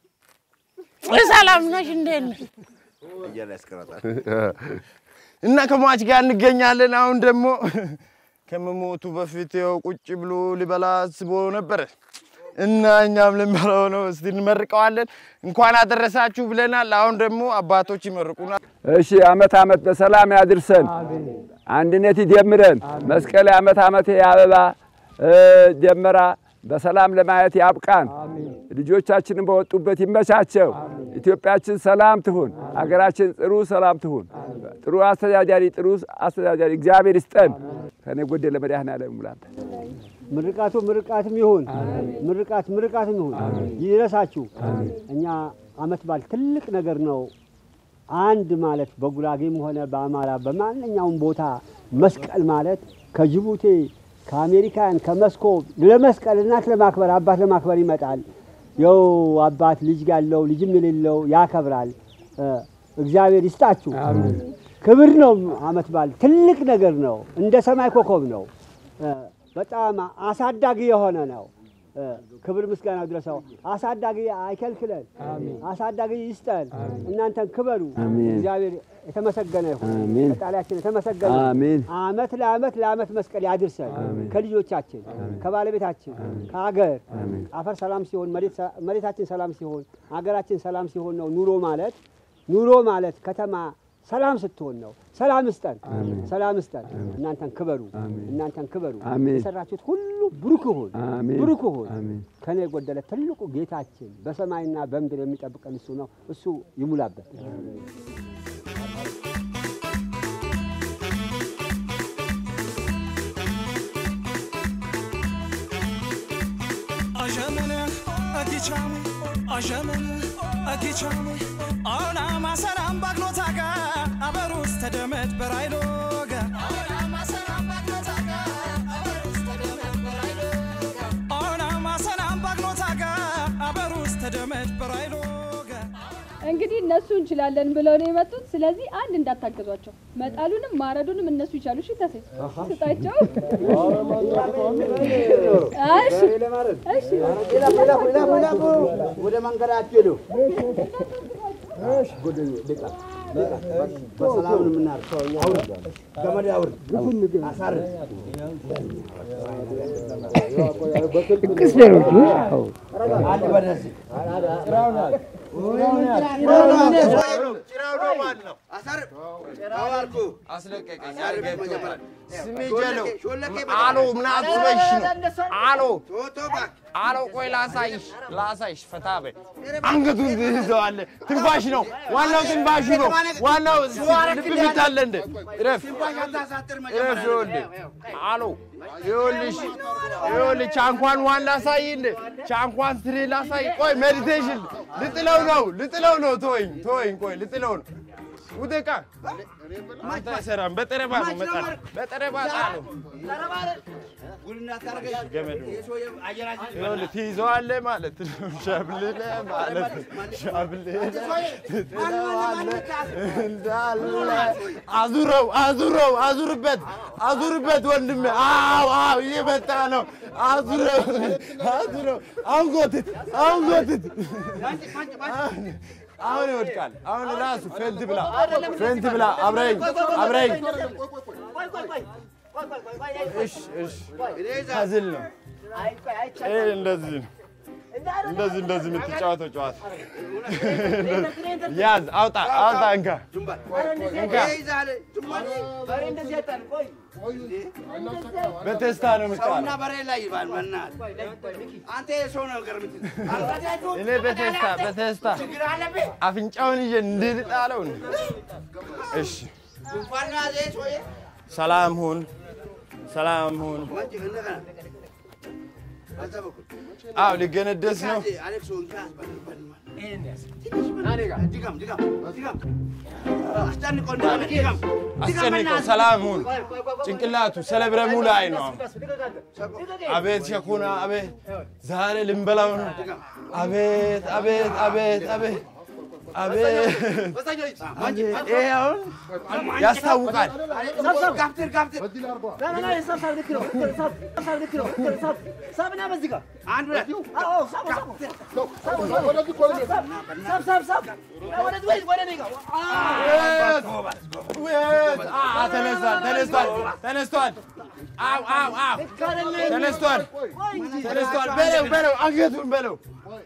ሰላም ነሽ? እንዴት ነሽ? እያለ ያስቀራታል። እና ከሟች ጋር እንገኛለን። አሁን ደግሞ ከመሞቱ በፊት ያው ቁጭ ብሎ ሊበላ አስቦ ነበረ እና እኛም ልንበላው ነው። እስቲ እንመርቀዋለን። እንኳን አደረሳችሁ ብለናል። አሁን ደግሞ አባቶች ይመርቁናል። እሺ አመት አመት በሰላም ያድርሰን፣ አንድነት ይደምረን። መስቀል አመት አመት የአበባ እ፣ ደመራ በሰላም ለማየት ያብቃን። ልጆቻችንን በወጡበት ይመቻቸው። ኢትዮጵያችን ሰላም ትሁን። አገራችን ጥሩ ሰላም ትሁን። ጥሩ አስተዳዳሪ ጥሩ አስተዳዳሪ እግዚአብሔር ይስጠን። ከኔ ጎደለ መድኃኔዓለም ሙላንተ ምርቃቱ ምርቃትም ይሁን ምርቃት ምርቃትም ይሁን ይድረሳችሁ። እኛ አመት በዓል ትልቅ ነገር ነው። አንድ ማለት በጉራጌም ሆነ በአማራ በማንኛውም ቦታ መስቀል ማለት ከጅቡቲ ከአሜሪካን ከመስኮብ ለመስቀል እናት ለማክበር አባት ለማክበር ይመጣል። የው አባት ልጅ ያለው ልጅም የሌለው ያከብራል። እ፣ እግዚአብሔር ይስጣችሁ። ክብር ነው። አመት በዓል ትልቅ ነገር ነው። እንደ ሰማይ ኮከብ ነው። እ፣ በጣም አሳዳጊ የሆነ ነው። እ፣ ክብር ምስጋና ድረሰው። አሳዳጊ አይከልክለን፣ አሳዳጊ ይስጠን። እናንተን ክበሩ። አሜን። እግዚአብሔር የተመሰገነ ይሁን። አሜን። ፈጣሪያችን የተመሰገነ ይሁን። አሜን። አመት ለአመት ለአመት መስቀል ያድርሰን። ከልጆቻችን ከባለቤታችን ከሀገር አፈር ሰላም ሲሆን መሬት ሰ- መሬታችን ሰላም ሲሆን ሀገራችን ሰላም ሲሆን ነው ኑሮ ማለት ኑሮ ማለት ከተማ ሰላም ስትሆን ነው። ሰላም ስጠን፣ ሰላም ስጠን። እናንተን ክበሩ፣ እናንተን ክበሩ። አሜን። የሰራችሁት ሁሉ ብሩክ ይሁን፣ አሜን። ብሩክ ይሁን። አሜን። ከኔ የጎደለ ትልቁ ጌታችን በሰማይና በምድር የሚጠብቀን እሱ ነው። እሱ ይሙላበት። Ajamene, akichamu, ajamene, akichamu. Ona masaram bagnotaga, abarus tedemet berailoga. Ona masaram bagnotaga, abarus tedemet berailoga. Ona masaram bagnotaga, abarus tedemet berailoga. እንግዲህ እነሱ እንችላለን ብለው ነው የመጡት። ስለዚህ አንድ እንዳታገዟቸው፣ መጣሉንም ማረዱንም እነሱ ይቻሉ። እሺ ተሴ ስጣቸው። እሺ እሺ ወደ መንገዳችሁ ሄዱ። በሰላም ነው የምናርሰው። አውርድ፣ ገመድ አውርድ፣ አሳርድ። አንድ በደዚህ አሎ ምን አስበሽ ነው? አሎ አሎ፣ ቆይ ላሳይሽ፣ ላሳይሽ። ፈታ በይ። አንገቱን ትይዘዋለህ። ትንፋሽ ነው ዋናው፣ ትንፋሹ ነው ዋናው። ልብ ምት አለ እንደ እረፍ፣ እረፍ። ይኸውልህ አሎ፣ ይኸውልሽ፣ ይኸውልህ ቻንኳን ዋን ላሳይ እንደ ቻንኳን ስሪ ላሳይ። ቆይ ሜዲቴሽን ልጥለው ነው፣ ልጥለው ነው። ተወኝ፣ ተወኝ፣ ቆይ ልጥለው ነው። ውደቃ አንተ አይሰራም። በጠረባ ነው መጣል፣ በጠረባ ጣለው። ገመዱ ይኸውልህ ትይዘዋለህ ማለት ነው። ሸብልለህ ማለት ነው። ሸብልለህ ትጥለዋለህ እንዳለ አዙረው፣ አዙረው፣ አዙርበት፣ አዙርበት ወንድሜ። አዎ፣ አዎ፣ እየመጣ ነው። አዙረው፣ አዙረው። አሁን ጎትት፣ አሁን ጎትት። አሁን ይወድቃል። አሁን ራሱ ፌንት ብላ፣ ፌንት ብላ። አብረኝ፣ አብረኝ። እሺ፣ እሺ። ሀዝል ነው ይሄ። እንደዚህ ነው እንደዚህ እንደዚህ የምትጫወተው ጨዋታ ያዝ፣ አውጣ፣ አውጣ፣ እንካ፣ እንካ። በቴስታ ነው የምትጫወተው። ሰውና በሬ ላይ ይባል በእናትህ አንተ የሰው ነገር ምትል እኔ በቴስታ በቴስታ አፍንጫውን ይዤ እንድልጣለው ነው። እሺ፣ ጉንፋን ነው ያዘህ ሰውዬ? ሰላም ሁን፣ ሰላም ሁን። በዛ በኩል አዎ፣ ሊገነደስ ነው። አሌክሶ እንካ አስበልበል ድጋም ድጋም ድጋም አስጨንቆ እንደሆነ ድጋም አስጨንቀው። ሰላም ሁን። ጭንቅላቱ ሰለብረሙ ላይ ነው። አቤት ሸኩና፣ አቤት ዛሬ ልንበላው ነው። አቤት አቤት አቤት አቤት አቤት ይሄ አሁን ያስታውቃል። ጋፍትር ጋፍትር አንድ ሁለት ተነስቷል፣ ተነስቷል፣ ተነስቷል። አው አው አው ተነስቷል፣ ተነስቷል። በለው በለው፣ አንገቱን በለው።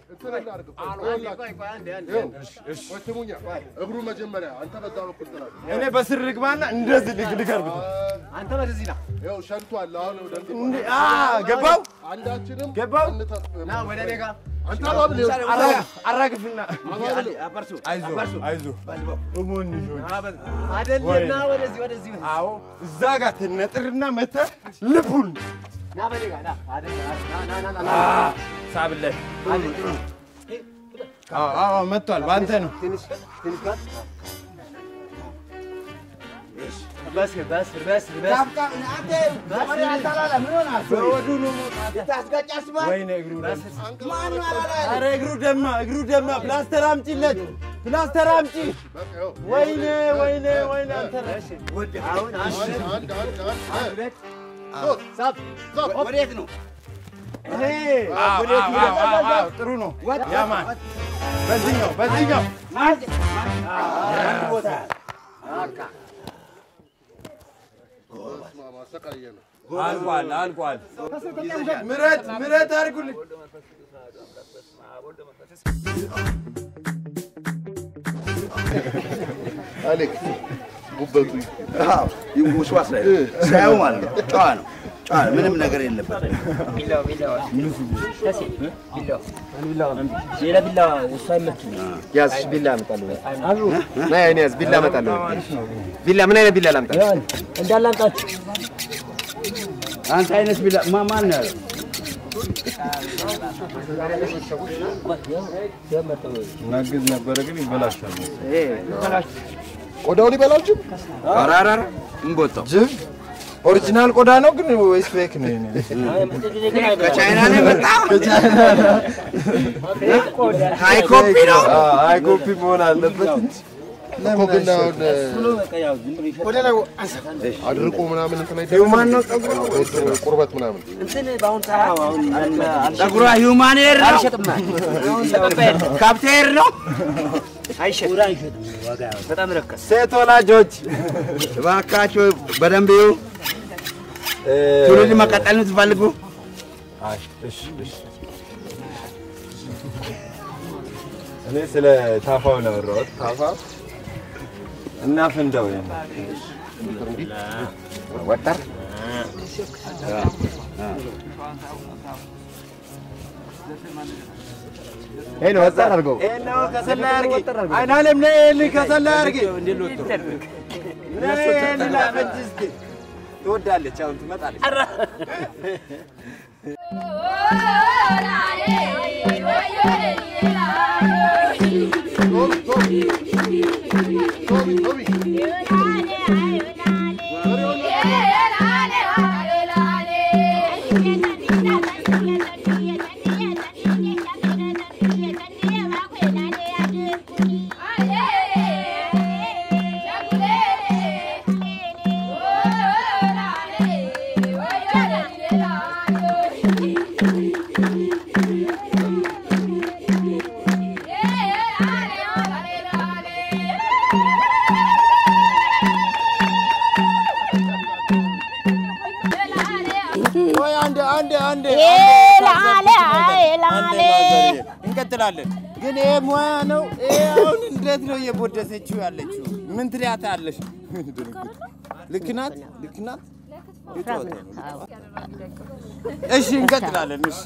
እግሩ መጀመሪያ አንተ በዛ በኩል ጥላት። እኔ በስር ልግባና እንደዚህ ልግ ልገርብ አንተ ወደዚህ ና። ይኸው ሸንቷል። አሁን ወደ እንዴ አ ገባው አንዳችንም ገባው ና ወደ እኔ ጋር አንተ አባብል አራግፍና አይዞ አይዞ እሞን አይደለና ወደዚህ ወደዚህ አዎ እዛ ጋር ትነጥርና መተህ ልቡን ና በኔ ጋር ና ና ና ና ና ሳብለት አዎ አዎ መጥቷል። በአንተ ነው። ትንሽ ትንሽ ጋር በስር በስር በስር በወዱ ነው ወይኔ እግሩ ኧረ እግሩ ደማ እግሩ ደማ። ፕላስተር አምጪለት ፕላስተር አምጪ። ወይኔ ወይኔ ወይኔ አንተ አሁን አንድ ወዴት ነው? ጥሩ ነው። ያማን በዚህኛው በዚህኛው አልቋል አልቋል። ምረት ምረት አድርጉልኝ። አሌክስ ጉበቱ ውስዋስ ላይ ሳያው ማለት ነው። ጨዋ ነው። ጨዋ ነው። ምንም ነገር የለበትም። ሌላ ቢላ እሱ አይመችም። ያዝ እሺ፣ ቢላ አመጣለሁ። ና እኔ ያዝ ቢላ አመጣለሁ። ቢላ ምን አይነት ቢላ ላምጣ? እንዳለ አምጣችሁ። አንተ አይነት ቢላ ማ ማን ነው ያለው? ናግዝ ነበረ ግን ይበላሻል። ቆዳውን ይበላችሁ። ኧረ ኧረ ኧረ እንቦጣው ጅብ ኦሪጂናል ቆዳ ነው ግን ወይስ ፌክ ነው? የኔ? ከቻይና ነው የመጣው? ከቻይና ሃይ ኮፒ ነው? አዎ፣ ሃይ ኮፒ መሆን አለበት እንጂ እኮ ግን አሁን አድርቆ ምናምን እንትን አይደለም። ሂውማን ነው ፀጉሩ ቁርበት ምናምን እንትን በአሁን ሰዓት አሁን ፀጉሯ ሂውማን ሄር ነው? ካፕቴር ነው? አይሸጥም አይሸጥም። ዋጋ በጣም ረከስ። ሴት ወላጆች እባካችሁ በደንብ ይዩ። ትውልድ መቀጠል የምትፈልጉ እኔ ስለ ታፋው ነው ያወራሁት። ታፋ እና ፍንዳው ወጠር ይሄ ነው ወጣ አድርገው። ይሄ ነው ከሰላ ያርጊ። አይናለም ነይ ልጅ ከሰላ ያርጊ። ነይ ልላፈንጅ እስኪ ትወዳለች። አሁን ትመጣለች። Oh, ቆይ አንዴ አንዴ አንዴ ላለ ላለ እንቀጥላለን። ግን ይሄ ሙያ ነው። ይሄ አሁን እንዴት ነው እየቦደሰችው ያለችው? ምን ትሪያታለሽ? ልክ ናት፣ ልክ ናት። የጨዋታ ነው። እሺ እንቀጥላለን። እሺ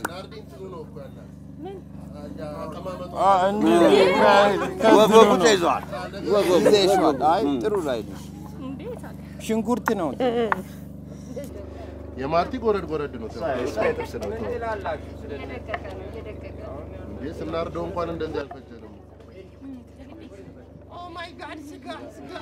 አ፣ እንዲህ ወጉ ተይዘዋል። ወጉ ይዘሽዋል። አይ ጥሩ ላይ ነሽ። ሽንኩርት ነው። የማርቲ ጎረድ ጎረድ ነው። ጥብስ ነው። እንዴ ስናርደው እንኳን እንደዚህ አልፈጀንም። ኦ ማይ ጋድ ስጋ ስጋ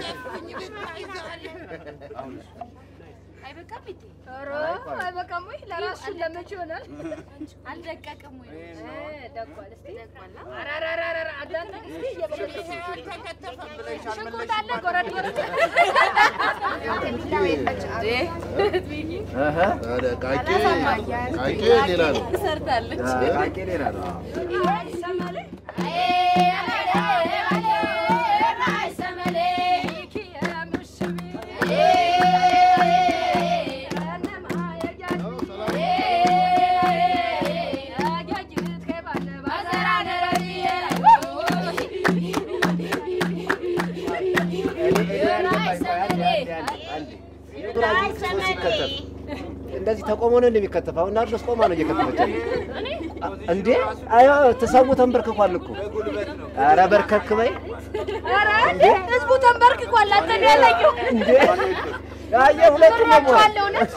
አይበቃም እንዴ? ኧረ አይበቃም ወይ? ለራሱ ለመቼ ይሆናል? አልደቀቅም ወይ? ደቋል። እስኪ ኧረ ኧረ ኧረ ኧረ አዳምጥ እስኪ እየበለጠ ሽንኩርት አለ ጎረድ ጎረድ ታዲያ ቃቄ ቃቄ ሌላ ነው። ሰርታለች። ቃቄ ሌላ ነው። ሲከተፍ እንደዚህ ተቆሞ ነው እንደሚከተፈው እና ድረስ ቆማ ነው እየከተፈች ያለችው። እንዴ አዮ ተሰው ተንበርክኳል እኮ ኧረ በርከክ በይ ኧረ ህዝቡ ተንበርክኳል። አንተ ነው ያለኝው እንዴ አየ ሁለቱም ነው እረዳዋለሁ እውነት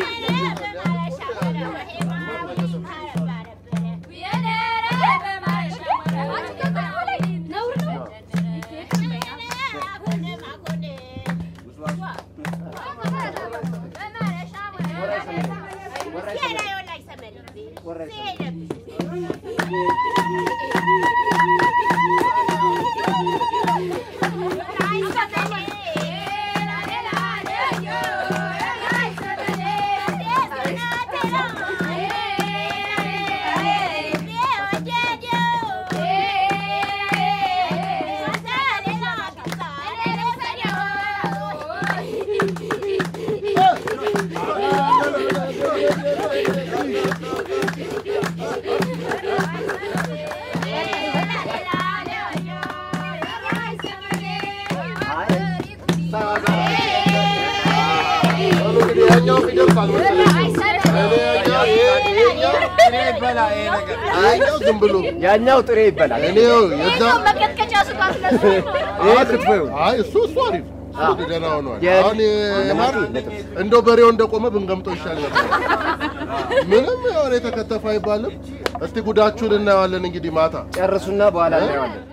እንግዲህ ያኛው ይደርሳል መሰለኝ። እኔ ያኛው ይሄኛው ይሄኛው ዝም ብሎ ያኛው ጥሬ ይበላል። እኔ የዛ መቀጥቀጫ ስጋት ለሱ ይሄ ክትፎ ይሁን። አይ እሱ እሱ አሪፍ እሱ ደህና ሆኗል። የ- አሁን የማር እንደው በሬው እንደቆመ ብንገምጠው ይሻል ነበር። ምንም የሆነ የተከተፈ አይባልም። እስቲ ጉዳችሁን እናየዋለን እንግዲህ ማታ ጨርሱና በኋላ እናየዋለን።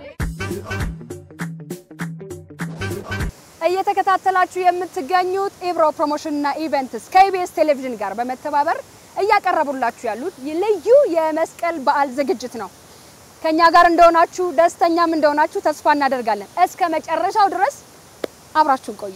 እየተከታተላችሁ የምትገኙት ኢብሮ ፕሮሞሽንና ኢቨንትስ ከኢቢኤስ ቴሌቪዥን ጋር በመተባበር እያቀረቡላችሁ ያሉት ልዩ የመስቀል በዓል ዝግጅት ነው። ከኛ ጋር እንደሆናችሁ ደስተኛም እንደሆናችሁ ተስፋ እናደርጋለን። እስከ መጨረሻው ድረስ አብራችሁን ቆዩ።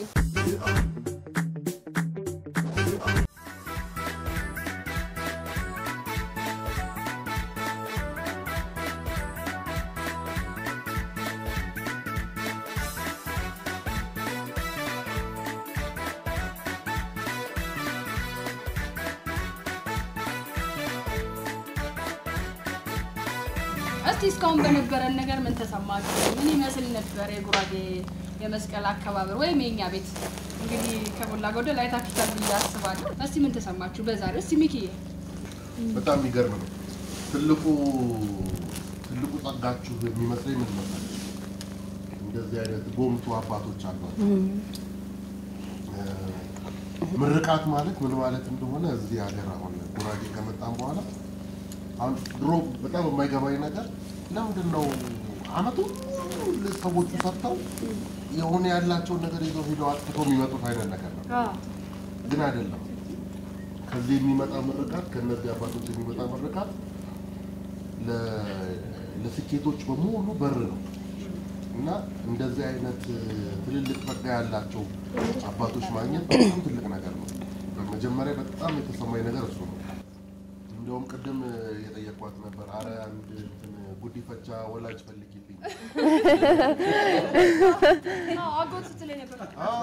እስቲ እስካሁን በነበረን ነገር ምን ተሰማችሁ? ምን ይመስል ነበር የጉራጌ የመስቀል አከባበር ወይም የኛ ቤት? እንግዲህ ከሞላ ጎደል አይታችሁታል ብዬ አስባለሁ። እስቲ ምን ተሰማችሁ በዛሬው? እስቲ ሚኪዬ በጣም የሚገርም ነው። ትልቁ ትልቁ ጸጋችሁ የሚመስለኝ ምን መሰለሽ? እንደዚህ አይነት ጎምቱ አባቶች አሏቸው። ምርቃት ማለት ምን ማለት እንደሆነ እዚህ ሀገር አሁን ጉራጌ ከመጣም በኋላ አሁን ድሮ በጣም የማይገባኝ ነገር ለምንድን ነው አመቱ ሰዎቹ ሰርተው የሆነ ያላቸውን ነገር ይዘው ሄደው አጥፍተው የሚመጡት አይነት ነገር ነው። ግን አይደለም። ከዚህ የሚመጣ ምርቃት፣ ከእነዚህ አባቶች የሚመጣ ምርቃት ለ- ለስኬቶች በሙሉ በር ነው እና እንደዚህ አይነት ትልልቅ ጸጋ ያላቸው አባቶች ማግኘት በጣም ትልቅ ነገር ነው። በመጀመሪያ በጣም የተሰማኝ ነገር እሱ ነው። እንደውም ቅድም የጠየኳት ነበር፣ አረ አንድ እንትን ጉዲፈቻ ወላጅ ፈልጊልኝ አጎት ስትለኝ ነበር።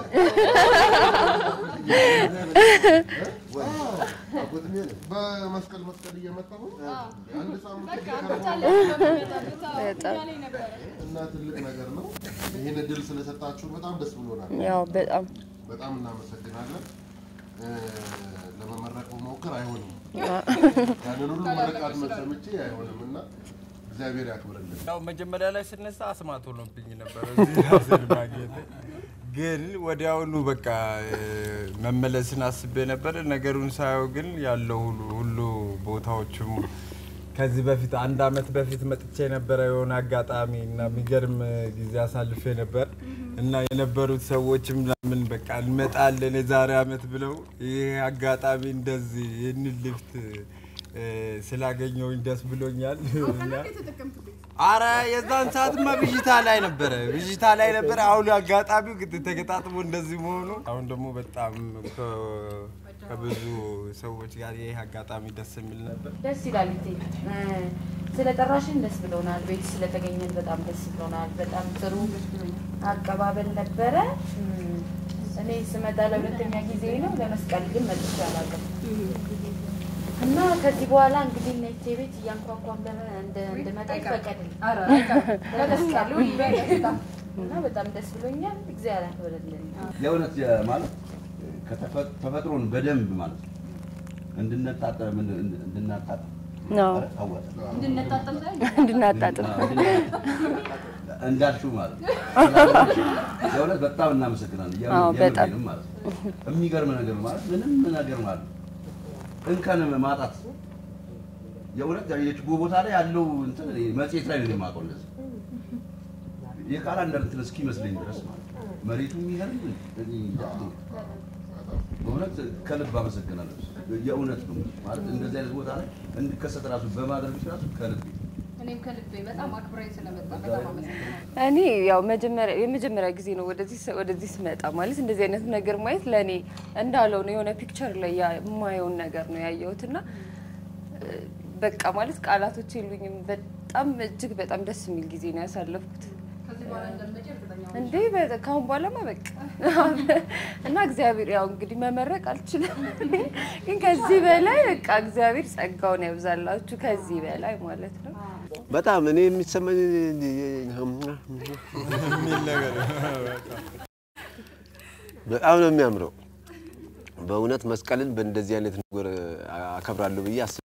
በመስቀል መስቀል እየመጣሁ አንድ ሳምንት በቃ ከረማ- አጎት አለ በሚመጣበት አዎ፣ በጣም። እያለኝ ነበረ። እና ትልቅ ነገር ነው። ይህን እድል ስለሰጣችሁ በጣም ደስ ብሎናል። ያው በጣም በጣም እናመሰግናለን። እ፣ ለመመረቅ መሞከር አይሆንም። ያንን ሁሉ ምርቃት ሰምቼ አይሆንም እና እግዚአብሔር ያክብርልን። ያው መጀመሪያ ላይ ስነሳ አስማት ሆኖብኝ ነበር እዚህ ራሴን ማግኘት። ግን ወዲያውኑ በቃ እ፣ መመለስን አስቤ ነበር። ነገሩን ሳየው ግን ያለው ሁሉ ሁሉ ቦታዎቹም ከዚህ በፊት አንድ አመት በፊት መጥቼ ነበረ የሆነ አጋጣሚ እና የሚገርም ጊዜ አሳልፌ ነበር እና የነበሩት ሰዎችም ለምን በቃ እንመጣለን የዛሬ አመት ብለው ይሄ አጋጣሚ እንደዚህ ይህንን ልፍት እ፣ ስላገኘውኝ ደስ ብሎኛል እና አረ የዛን ሰዓትማ ብዥታ ላይ ነበረ፣ ብዥታ ላይ ነበረ። አሁን አጋጣሚው ግድ ተገጣጥሞ እንደዚህ መሆኑ አሁን ደግሞ በጣም ከ- ከብዙ ሰዎች ጋር ይህ አጋጣሚ ደስ የሚል ነበር። ደስ ይላል እቴ እ፣ ስለጠራሽን ደስ ብሎናል። ቤት ስለተገኘን በጣም ደስ ብሎናል። በጣም ጥሩ አቀባበል ነበረ። እም፣ እኔ ስመጣ ለሁለተኛ ጊዜ ነው። ለመስቀል ግን መጥቼ አላውቅም እና ከዚህ በኋላ እንግዲህ ነቴ ቤት እያንኳኳም ለመ- እንደ- እንድመጣ ይፈቀድልኝ ኧረ አይቀርም። ለመስቀሉ በደስታ። እና በጣም ደስ ብሎኛል። እግዚአብሔር ያክብርልን። የእውነት የ- ማለት ከተፈ- ተፈጥሮን በደንብ ማለት ነው እንድንታጠብ ምን- እንድናጣጥም ነው ኧረ ታወቀ። እንድንጣጠም ሳይሆን እንድናጣጥም አዎ፣ እንዳልሽው ማለት ነው። የእውነት በጣም እናመሰግናለን። የምር- አዎ፣ በጣም። የምሬንም ማለት ነው። የሚገርም ነገር ማለት ምንም ነገር ማለት ነው። እንከን ማጣት የእውነት የችቦ ቦታ ላይ ያለው እንትን እኔ መጽሔት ላይ ነው የማውቀው እንደዚህ የካላንደር እንትን እስኪመስለኝ ድረስ ማለት ነው። መሬቱ የሚገርም እኔ እንጃ። በእውነት ከልብ አመሰግናለሁ። የእውነት ነው ማለት እንደዚህ አይነት ቦታ ላይ እንድከሰት ራሱ በማድረግሽ ራሱ ከልብ እኔም ከልቤ በጣም አክብረኝ ስለመጣ በጣም አመሰግናለሁ። እኔ ያው መጀመሪያ የመጀመሪያ ጊዜ ነው ወደዚህ ስ- ወደዚህ ስመጣ ማለት እንደዚህ አይነት ነገር ማየት ለእኔ እንዳለው ነው የሆነ ፒክቸር ላይ ያ- የማየውን ነገር ነው ያየሁት እና እ፣ በቃ ማለት ቃላቶች የሉኝም። በጣም እጅግ በጣም ደስ የሚል ጊዜ ነው ያሳለፍኩት። ከዚህ በኋላ እንደምመጪ እርግጠኛ ነኝ። እንዴ በ- ከአሁን በኋላማ በቃ እና እግዚአብሔር ያው እንግዲህ መመረቅ አልችልም፣ ግን ከዚህ በላይ በቃ እግዚአብሔር ጸጋውን ያብዛላችሁ ከዚህ በላይ ማለት ነው። በጣም እኔ የሚሰማኝ የሚል ነገር በጣም ነው የሚያምረው። በእውነት መስቀልን በእንደዚህ አይነት ነገር አከብራለሁ ብዬ አስብ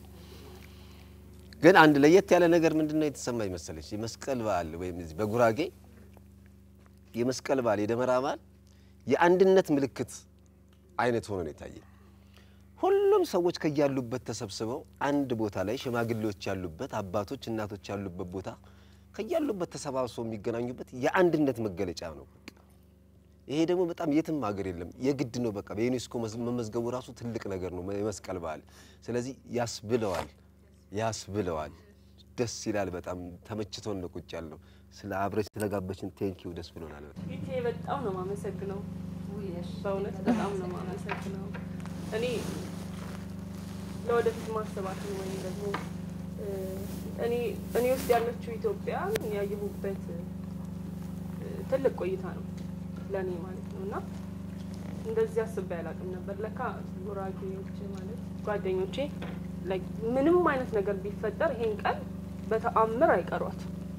ግን አንድ ለየት ያለ ነገር ምንድን ነው የተሰማኝ መሰለች? የመስቀል በዓል ወይም እዚህ በጉራጌ የመስቀል በዓል የደመራ በዓል የአንድነት ምልክት አይነት ሆኖ ነው የታየኝ። ሁሉም ሰዎች ከያሉበት ተሰብስበው አንድ ቦታ ላይ ሽማግሌዎች ያሉበት፣ አባቶች እናቶች ያሉበት ቦታ ከያሉበት ተሰባስበው የሚገናኙበት የአንድነት መገለጫ ነው። በቃ ይሄ ደግሞ በጣም የትም ሀገር የለም፣ የግድ ነው። በቃ በዩኔስኮ መዝ- መመዝገቡ ራሱ ትልቅ ነገር ነው የመስቀል በዓል። ስለዚህ ያስብለዋል ያስብለዋል። ደስ ይላል። በጣም ተመችቶን ነው ቁጭ ያልነው። ስለ አብረች ስለጋበችን ቴንኪው ደስ ብሎናል። በጣም ይቴ በጣም ነው የማመሰግነው። በእውነት በጣም ነው የማመሰግነው። እኔ ለወደፊት ማሰባትን ወይም ደግሞ እ፣ እኔ እኔ ውስጥ ያለችው ኢትዮጵያ ያየሁበት እ፣ ትልቅ ቆይታ ነው ለእኔ ማለት ነው እና እንደዚህ አስቤ አላውቅም ነበር። ለካ ጉራጌዎች ማለት ጓደኞቼ like ምንም አይነት ነገር ቢፈጠር ይሄን ቀን በተአምር አይቀሯት።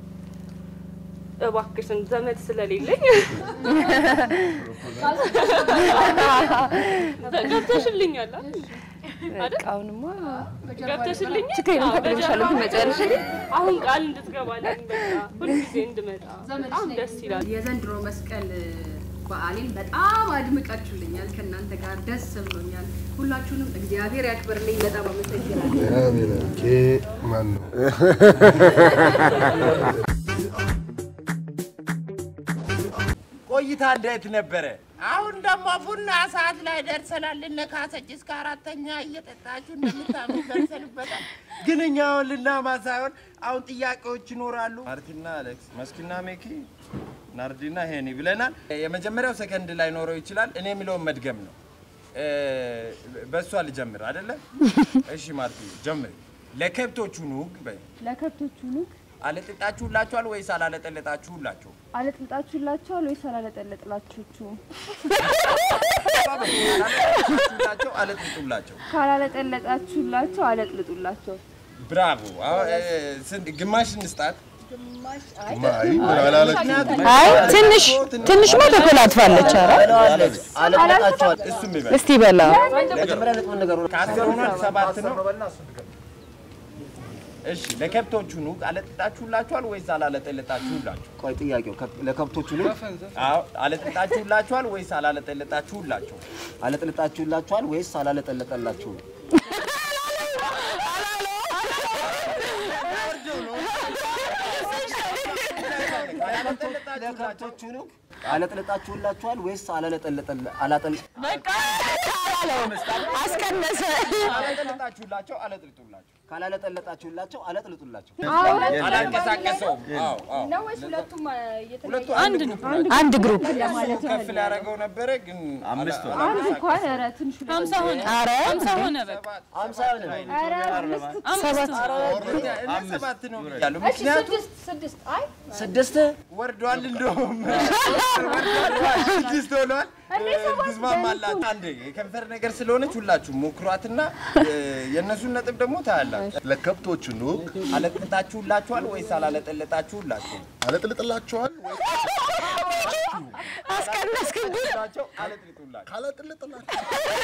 እባክሽን ዘመድ ስለሌለኝ ገብተሽልኛል አይደል? በቃ አሁንማ ገብተሽልኝ ችግር የለም ፈቅድልሻለሁ ትመጪያለሽ። አሁን ቃል እንድትገባልኝ በቃ ሁልጊዜ እንድመጣ በጣም ደስ ይላል። የዘንድሮ መስቀል በዓሌን በጣም አድምቃችሁልኛል። ከእናንተ ጋር ደስ ብሎኛል። ሁላችሁንም እግዚአብሔር ያክብርልኝ። በጣም አመሰግናለሁ። ማን ነው? ቆይታ እንዴት ነበረ? አሁን ደግሞ ቡና ሰዓት ላይ ደርሰናል። እነ ካሰች እስከ አራተኛ እየጠጣችሁ እንደምታምኑ ደርሰንበታል። ግን እኛ አሁን ልናማ ሳይሆን አሁን ጥያቄዎች ይኖራሉ። ማርቲና አሌክስ፣ መስኪና ሜኪ፣ ናርዲና ሄኒ ብለናል። የመጀመሪያው ሰከንድ ላይ ኖረው ይችላል። እኔ የሚለውን መድገም ነው። እ፣ በእሷ ልጀምር አይደለ? እሺ ማርቲ ጀምር። ለከብቶቹ ኑግ በይ። ለከብቶቹ ኑግ አለጥጣችሁላችኋል ወይስ አላለጠለጣችሁላቸው? አለጥልጣችሁላቸዋል ወይስ አላለጠለጥላችሁ? አላለጥጣችሁላቸው አለጥልጡላቸው። ካላለጠለጣችሁላቸው አለጥልጡላቸው። ብራቮ። አሁን እ፣ ስንት ግማሽ እንስጣት? አይ ትንሽ ትንሽማ ተኮላትፋለች። ኧረ አለጥልጣችኋል። እሱም ይበል። እስቲ በላ መጀመሪያ ነጥቡን ንገሩን። ከአስር ሆኗል፣ ሰባት ነው። እሺ ለከብቶቹ ኑግ አለጥጣችሁላችኋል ወይስ አላለጠለጣችሁላቸው? ቆይ ጥያቄው ከ- ለከብቶቹ ነው? አዎ አለጥጣችሁላችኋል ወይስ አላለጠለጣችሁላቸው? አለጥልጣችሁላችኋል ወይስ አላለጠለጠላችሁም? ለከብቶቹ ነው? አለጥልጣችሁላችኋል ወይስ አላለጠለጠላ አላጠል አስቀነሰ። አላለጠለጣችሁላቸው አለጥልጡላቸው። ካላለጠለጣችሁላቸው አለጥልጡላቸው። አላንቀሳቀሰውም። አዎ አዎ ነው ወይስ ሁለቱም ሁለቱ አንድ ነው። አንድ ግሩፕ እሱ ከፍ ሊያደርገው ነበረ ግን አምስት ሆነ። አንድ እንኳን ኧረ ትንሽ ሀምሳ ሆነ ኧረ ሀምሳ ሆነ በቃ አምሳ ሆነ። ኧረ አምስት ሰባት እኔ ሰባት ነው ብያለሁ። እሺ ምክንያቱም ስድስት ስድስት አይ ስድስት ወርዷል፣ እንደውም ስድስት ሆኗል። ትስማማላት። አንድ የከንፈር ነገር ስለሆነች ሁላችሁም ሞክሯትና እ፣ የእነሱን ነጥብ ደግሞ ታያላችሁ። ለከብቶቹ ኑግ አለጥልጣችሁላችኋል ወይስ አላለጠለጣችሁላቸው? አለጥልጥላችኋል ወይስ አስቀነስክብኝ። አለጥልጡላቸው። ካለጥልጥላችሁ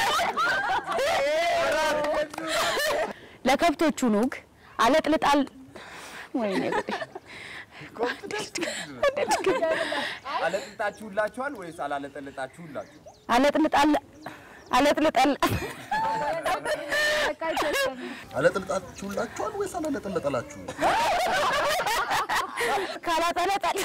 ለከብቶቹ ኑግ አለጥልጣል ወይኔ ጉዴ። አለጥልጣችሁላችኋል ወይስ አላለጠለጣችሁላቸው? አለጥልጣል አለጥልጣል አለጥልጣችሁላችኋል ወይስ አላለጠለጠላችሁ? ካላጠለጠል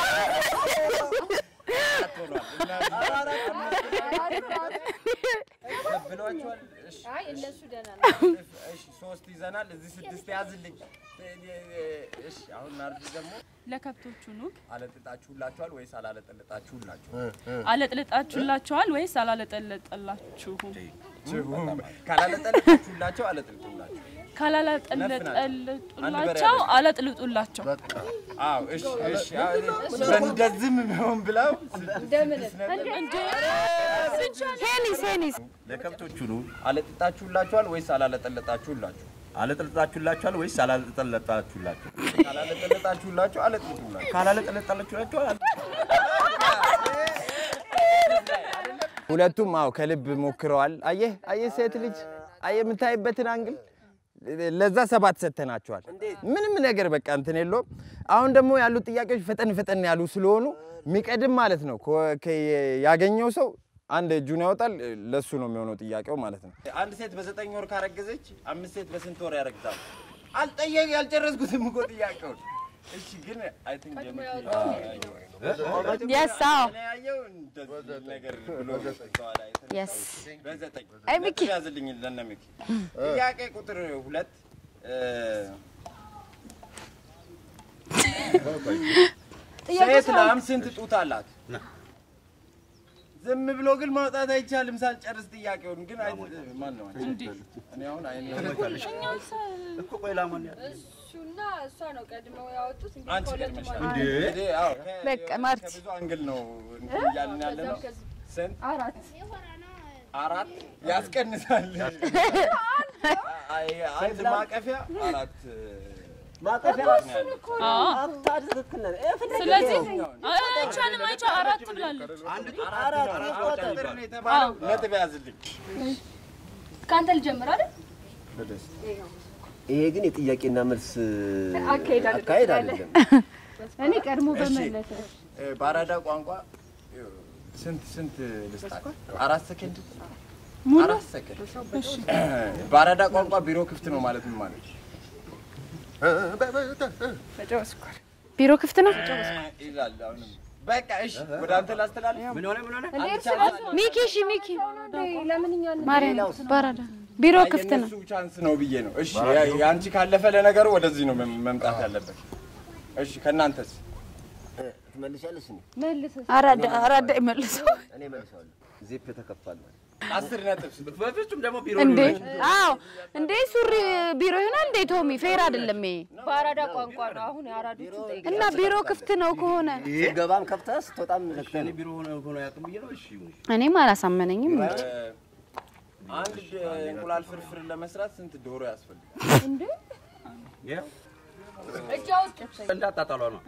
ብሏቸዋል። እሺ፣ አይ እነሱ ደህና ነው። እሺ፣ ሶስት ይዘናል። እዚህ ስድስት ያዝልኝ። እሺ፣ አሁን ናርዲ ደግሞ ለከብቶቹ ኑግ አለጥልጣችሁላችኋል ወይስ አላለጠለጣችሁላቸው? አለጥልጣችሁላቸዋል ወይስ አላለጠለጠላችሁም? ካላለጠለጣችሁላቸው አለጥልጡላቸው። ካላለጠለጠላቸው አለጥልጡላቸው። አዎ፣ እሺ፣ እሺ። በእንደዚህም ቢሆን ብለው እንደምን ሄኒስ ሄኒስ ለከብቶቹ ነው አለጥጣችሁላችኋል ወይስ አላለጠለጣችሁላቸው? አለጥልጣችሁላችኋል ወይስ አላለጠለጣችሁላቸው? ካላለጠለጣችሁላቸው አለጥልጡላቸው። ካላለጠለጣችሁላቸው ሁለቱም አዎ ከልብ ሞክረዋል። አየህ አየህ ሴት ልጅ አየህ የምታይበትን አንግል ለዛ ሰባት ሰጥተናቸዋል። ምንም ነገር በቃ እንትን የለውም። አሁን ደግሞ ያሉት ጥያቄዎች ፈጠን ፈጠን ያሉ ስለሆኑ የሚቀድም ማለት ነው ከ- ከ- ያገኘው ሰው አንድ እጁን ያወጣል። ለሱ ነው የሚሆነው ጥያቄው ማለት ነው። አንድ ሴት በዘጠኝ ወር ካረገዘች አምስት ሴት በስንት ወር ያረግዛሉ? አልጠየቅ ያልጨረስኩትም እኮ ጥያቄውን። እሺ ግን አይ ቲንክ Yes, አዎ። ያየው እንደዚህ ነገር ብሎ በኋላ Yes. በዘጠኝ አይ ሚኪ። ነጥብ ያዝልኝ ለነ ሚኪ። ጥያቄ ቁጥር ሁለት እ፣ ሴት ላም ስንት ጡት አላት? ዝም ብሎ ግን ማውጣት አይቻልም ሳልጨርስ ጥያቄውን። ግን አይ ማን ነው አንቺ? እኔ አሁን አይኔ እኮ ቆይ ላሞን እሱና እሷ ነው ቀድመው ያወጡት። እንግዲህ አንቺ ከሁለቱም ቀድመሻል። አንዱ። እንዴ አዎ፣ ከ- በቃ ማርቲ። ከብዙ አንግል ነው እንትን እያልን ያለ ነው። ስንት አራት አራት ያስቀንሳል። አይ አንድ ማቀፊያ አራት ማቀፊያ አዎ። አታ ትክክል ነህ። ይሄ ፍለጋ ስለዚህ ነው። አይቻልም አይቻ አራት ብላለች። አራት አራት ቁጥር ነው የተባለው። ነጥብ ያዝልኝ። ከአንተ ልጀምር አይደል? ይሄ ግን የጥያቄና መልስ አካሄድ አይደለም። አካሄድ አይደለም። እኔ ቀድሞ እሺ፣ በመለሰ እ፣ በአራዳ ቋንቋ ስንት ስንት ልስጣት? አራት ሰከንድ አራት ሰከንድ። በአራዳ ቋንቋ ቢሮ ክፍት ነው ማለት ምን ማለት ነው? ቢሮ ክፍት ነው። ይላል። አሁንም በቃ እሺ፣ ወደ አንተ ላስተላልፍ። ምን ሆነ ምን ሆነ? ሚኪ እሺ ሚኪ ለምን እኛ ማርያም ባራዳ ቢሮ ክፍት ነው። የእነሱ ቻንስ ነው ብዬ ነው። እሺ፣ ያ- የአንቺ ካለፈ ለነገሩ ወደዚህ ነው መም- መምጣት ያለበት። እሺ፣ ከእናንተስ ትመልሻለሽ? እኔ መልስ። አራዳ አራዳ ይመልሰው እኔ እመልሳለሁ። ዚፕ ተከፍቷል ማለት አስር ነጥብ በፍጹም ደግሞ ቢሮ እንዴ! አዎ እንዴ ሱሪ ቢሮ ይሆናል እንዴ? ቶሚ ፌር አይደለም ይሄ። በአራዳ ቋንቋ ነው። አሁን የአራዶቹን ጠይቅ። እና ቢሮ ክፍት ነው ከሆነ ስትገባም ከፍተህ ስትወጣም ዘግተህ ነው። ቢሮ ሆነ ሆነ ያቅም ብዬ ነው። እሺ ይሁን። እኔም አላሳመነኝም። እንዴ አንድ ድ- እንቁላል ፍርፍር ለመስራት ስንት ዶሮ ያስፈልጋል? እንዴ ይኸው እጅ አውጥ። እንዳጣጣሏ ነው።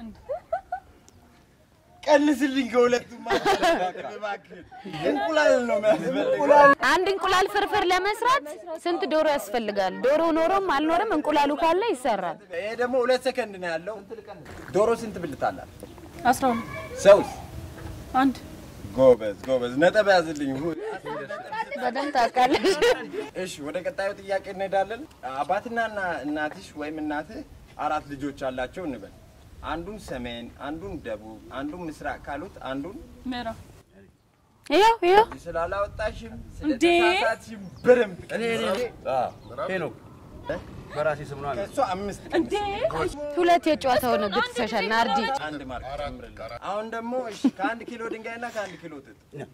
ቀንስልኝ ከሁለቱም እባክህ። እንቁላል ነው የሚያስፈልገው። አንድ እንቁላል ፍርፍር ለመስራት ስንት ዶሮ ያስፈልጋል? ዶሮ ኖሮም አልኖርም እንቁላሉ ካለ ይሰራል። ይሄ ደግሞ ሁለት ሰከንድ ነው ያለው። ዶሮ ስንት ብልት አላት? አስራ ሁለት ሰውስ? አንድ ጎበዝ ጎበዝ፣ ነጥብ ያዝልኝ። ሁ- በደንብ ታውቃለሽ። እሺ ወደ ቀጣዩ ጥያቄ እንሄዳለን። አባትና እና- እናትሽ ወይም እናትህ አራት ልጆች አላቸው እንበል። አንዱን ሰሜን፣ አንዱን ደቡብ፣ አንዱን ምስራቅ ካሉት አንዱን ምዕራብ ይኸው ይኸው ስላላወጣሽም እንዴ! ስለተሳሳትሽም በደንብ እኔ እኔ ሄኖክ በራሴ ስም ነው። ከእሷ አምስት እንዴ! ሁለት የጨዋታው ነው ግትሰሻል ናርዲ። አንድ ማርክ ጨምርልኝ። አሁን ደግሞ እሺ ከአንድ ኪሎ ድንጋይና ከአንድ ኪሎ ጥጥ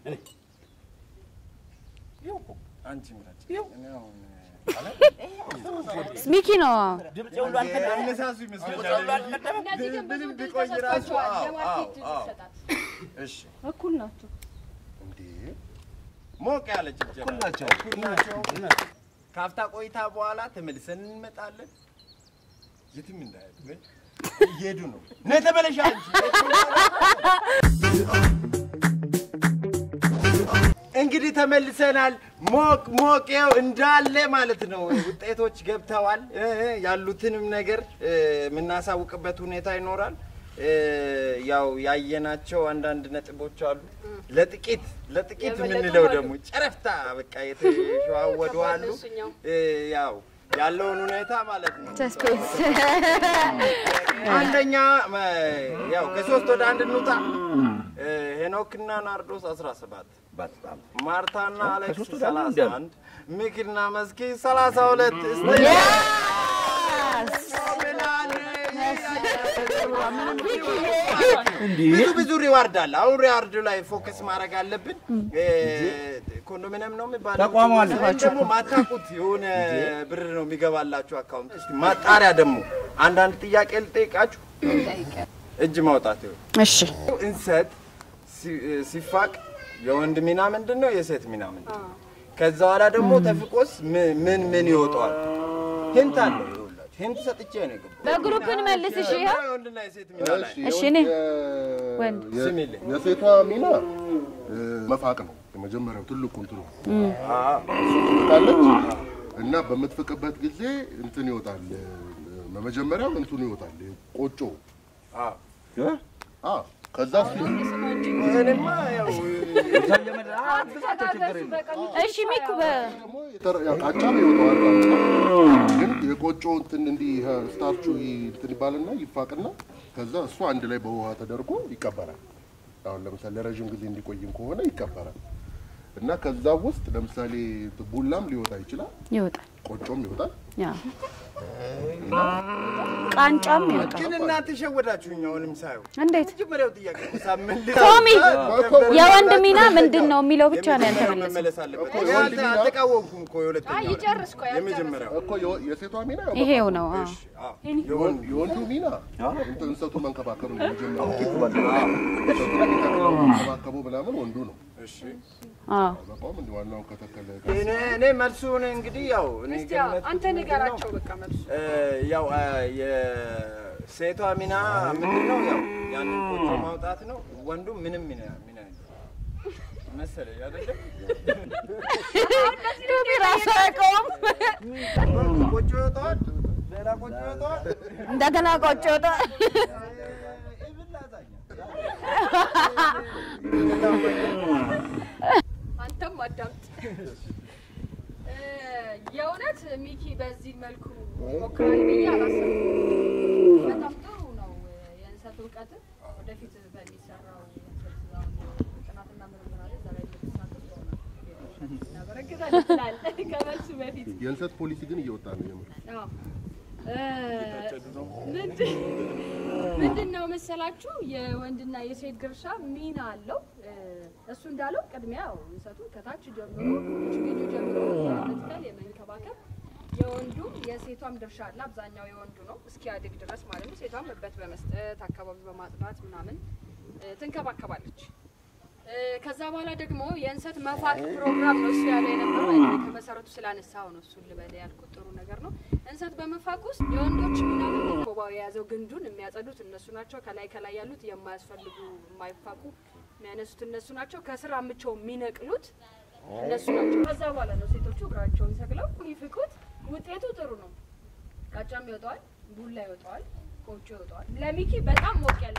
አንቺ ምራጭ። እኔ አሁን ሚኪ ነው አነሳሱ ይመስለኛል። ምንም ቢቆይ ራሱ አዎ፣ አዎ፣ አዎ። እሺ እኩል ናቸው። ሞቅ ያለ ጭብጨባ እኩል ናቸው። እኩል ናቸው። ካፍታ ቆይታ በኋላ ተመልሰን እንመጣለን። የትም እንዳይሄዱ ወይ እየሄዱ ነው። ነይ ተመለሽ አንቺ። እንግዲህ ተመልሰናል። ሞቅ ሞቅ ይኸው እንዳለ ማለት ነው። ውጤቶች ገብተዋል። እ እ ያሉትንም ነገር እ የምናሳውቅበት ሁኔታ ይኖራል። እ ያው ያየናቸው አንዳንድ ነጥቦች አሉ። ለጥቂት ለጥቂት የምንለው ደግሞ ጨረፍታ በቃ የተሸዋወዱ አሉ። እ ያው ያለውን ሁኔታ ማለት ነው። ሰስፔንስ አንደኛ መ- ያው ከሶስት ወደ አንድ እንውጣ። እ ሄኖክና ናርዶስ 17 በጣም ማርታና አሌክስ ከሶስት ወደ አንድ 31 ሚኪና መስኪ 32 እስቲ ብዙ ብዙ ሪዋርድ አለ። አሁን ሪዋርዱ ላይ ፎከስ ማድረግ አለብን። እ ኮንዶሚኒየም ነው የሚባለው ተቋሙ አለ። ወይም ደግሞ ማታውቁት የሆነ ብር ነው የሚገባላችሁ አካውንት። እስቲ ማጣሪያ ደግሞ አንዳንድ ጥያቄ ልጠይቃችሁ። እጅ ማውጣት ይሁን። እሺ እንሰት ሲ- ሲፋቅ የወንድ ሚና ምንድን ነው? የሴት ሚና ምንድን ነው? ከዛ በኋላ ደግሞ ተፍቆስ ም- ምን ምን ይወጣዋል? ሂንት አለው። ይኸውላችሁ ሂንት ሰጥቼ ነው የገባው። በግሩፕ እንመልስ። እሺ ይኸው የወንድና የሴት ሚና ላይ እሺ እኔ ወንድ የሴቷ ሚና እ፣ መፋቅ ነው የመጀመሪያው ትልቁ እንትኑ ትፍቃለች እና በምትፍቅበት ጊዜ እንትን ይወጣል እ፣ መጀመሪያው እንትኑ ይወጣል ቆጮ አ ከዛ እሱ እኔማ ያው እሺ ሚኩ በ የተረ- ያው ቃጫም ይወጣዋል ቃጫ ግን የቆጮ እንትን እንዲህ ይሄ ስታርቹ ይ- እንትን ይባልና ይፋቅና ከዛ እሱ አንድ ላይ በውሃ ተደርጎ ይቀበራል። አሁን ለምሳሌ ለረዥም ጊዜ እንዲቆይም ከሆነ ይቀበራል እና ከዛ ውስጥ ለምሳሌ ቡላም ሊወጣ ይችላል፣ ይወጣል ቆጮም ይወጣል። ያ ቃንጫም ይወጣል። ግን እናንተ ሸወዳችሁኝ። አሁንም ሳየው እንዴት መጀመሪያው ጥያቄ እኮ ሳምንት ቶሚ የወንድ ሚና ምንድን ነው የሚለው ብቻ ነው ያልተመለሰው። መመለስ አለበት። እኮ እኔ የወንድ አልተ- ሚና- አልተቃወምኩም እኮ የሁለተኛው ይጨርስ እኮ የመጀመሪያው እኮ የወ- የሴቷ ሚና ያው ይሄው ነው አዎ። የወንድ- የወንዱ ሚና እንትን እንሰቱ መንከባከብ ነው የመጀመሪያው። እንሰቱን መንከባከቡ ምናምን ወንዱ ነው። አዎ በቃውም እንዲህ ዋናውን ከተከለ እኔ እኔ መልሱን እንግዲህ ያው እኔ እስቲ ገመትኩት አንተ ምንድን ነው? ንገራቸው በቃ መልሱ። እ፣ ያው አ፣ የሴቷ ሚና ምንድን ነው? ያው ያንን ቆጮ ማውጣት ነው። ወንዱ ምንም ሚና ሚና የለውም መሰለኝ አይደለ? ቶሚ ራሱ አያውቀውም። ቆጮ ይወጣዋል፣ ሌላ ቆጮ ይወጣዋል። እንደገና ቆጮ ይወጣል። አንተም አዳምጥ። እ፣ የእውነት ሚኪ በዚህ መልኩ ሞክራል ብዬ አላሰብኩም። በጣም ጥሩ ነው የእንሰት እውቀት ወደፊት በሚሰራው ትላለህ ከመልሱ በፊት የእንሰት ፖሊሲ ግን እየወጣ ነው የምር። አዎ። እ፣ ምንድን ምንድን ነው መሰላችሁ የወንድና የሴት ድርሻ ሚና አለው። እ፣ እሱ እንዳለው ቅድሚያ ያው እንሰቱን ከታች ጀምሮ ችግኙ ጀምሮ የመትከል የመንከባከብ የወንዱም የሴቷም ድርሻ አለ። አብዛኛው የወንዱ ነው እስኪያድግ ድረስ ማለት ነው። ሴቷም እበት በመስጠት አካባቢ በማጽዳት ምናምን እ፣ ትንከባከባለች። እ፣ ከዛ በኋላ ደግሞ የእንሰት መፋቅ ፕሮግራም ነው እሱ ያለው የነበረው። እኔ ከመሰረቱ ስላነሳው ነው እሱን ልበል ያልኩት። ጥሩ ነገር ነው። እንሰት በመፋቅ ውስጥ የወንዶች ሚና ምንድን ነው? ኮባው የያዘው ግንዱን የሚያጸዱት እነሱ ናቸው። ከላይ ከላይ ያሉት የማያስፈልጉ የማይፋቁ የሚያነሱት እነሱ ናቸው። ከስር አምቸው የሚነቅሉት እነሱ ናቸው። ከዛ በኋላ ነው ሴቶቹ እግራቸውን ሰቅለው ይፍቁት። ውጤቱ ጥሩ ነው። ቃጫም ይወጣዋል፣ ቡላ ይወጣዋል፣ ቆጮ ይወጣዋል። ለሚኪ በጣም ሞቅ ያለ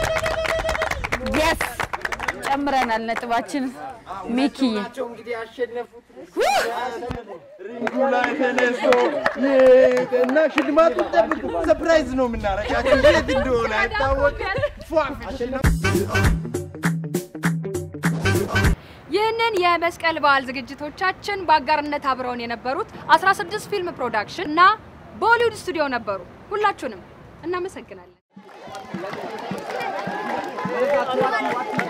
የስ ጨምረናል ነጥባችን። ሚኪዬ ናቸው እንግዲህ ያሸነፉት ሪንጉ ላይ ተነስቶ እና ሽልማቱን ጠብቁ። ሰፕራይዝ ነው የምናረጋቸው። የት እንደሆነ አይታወቅም። ፏፍሽ ነው። ይህንን የመስቀል በዓል ዝግጅቶቻችን በአጋርነት አብረውን የነበሩት 16 ፊልም ፕሮዳክሽን እና ቦሊውድ ስቱዲዮ ነበሩ። ሁላችሁንም እናመሰግናለን።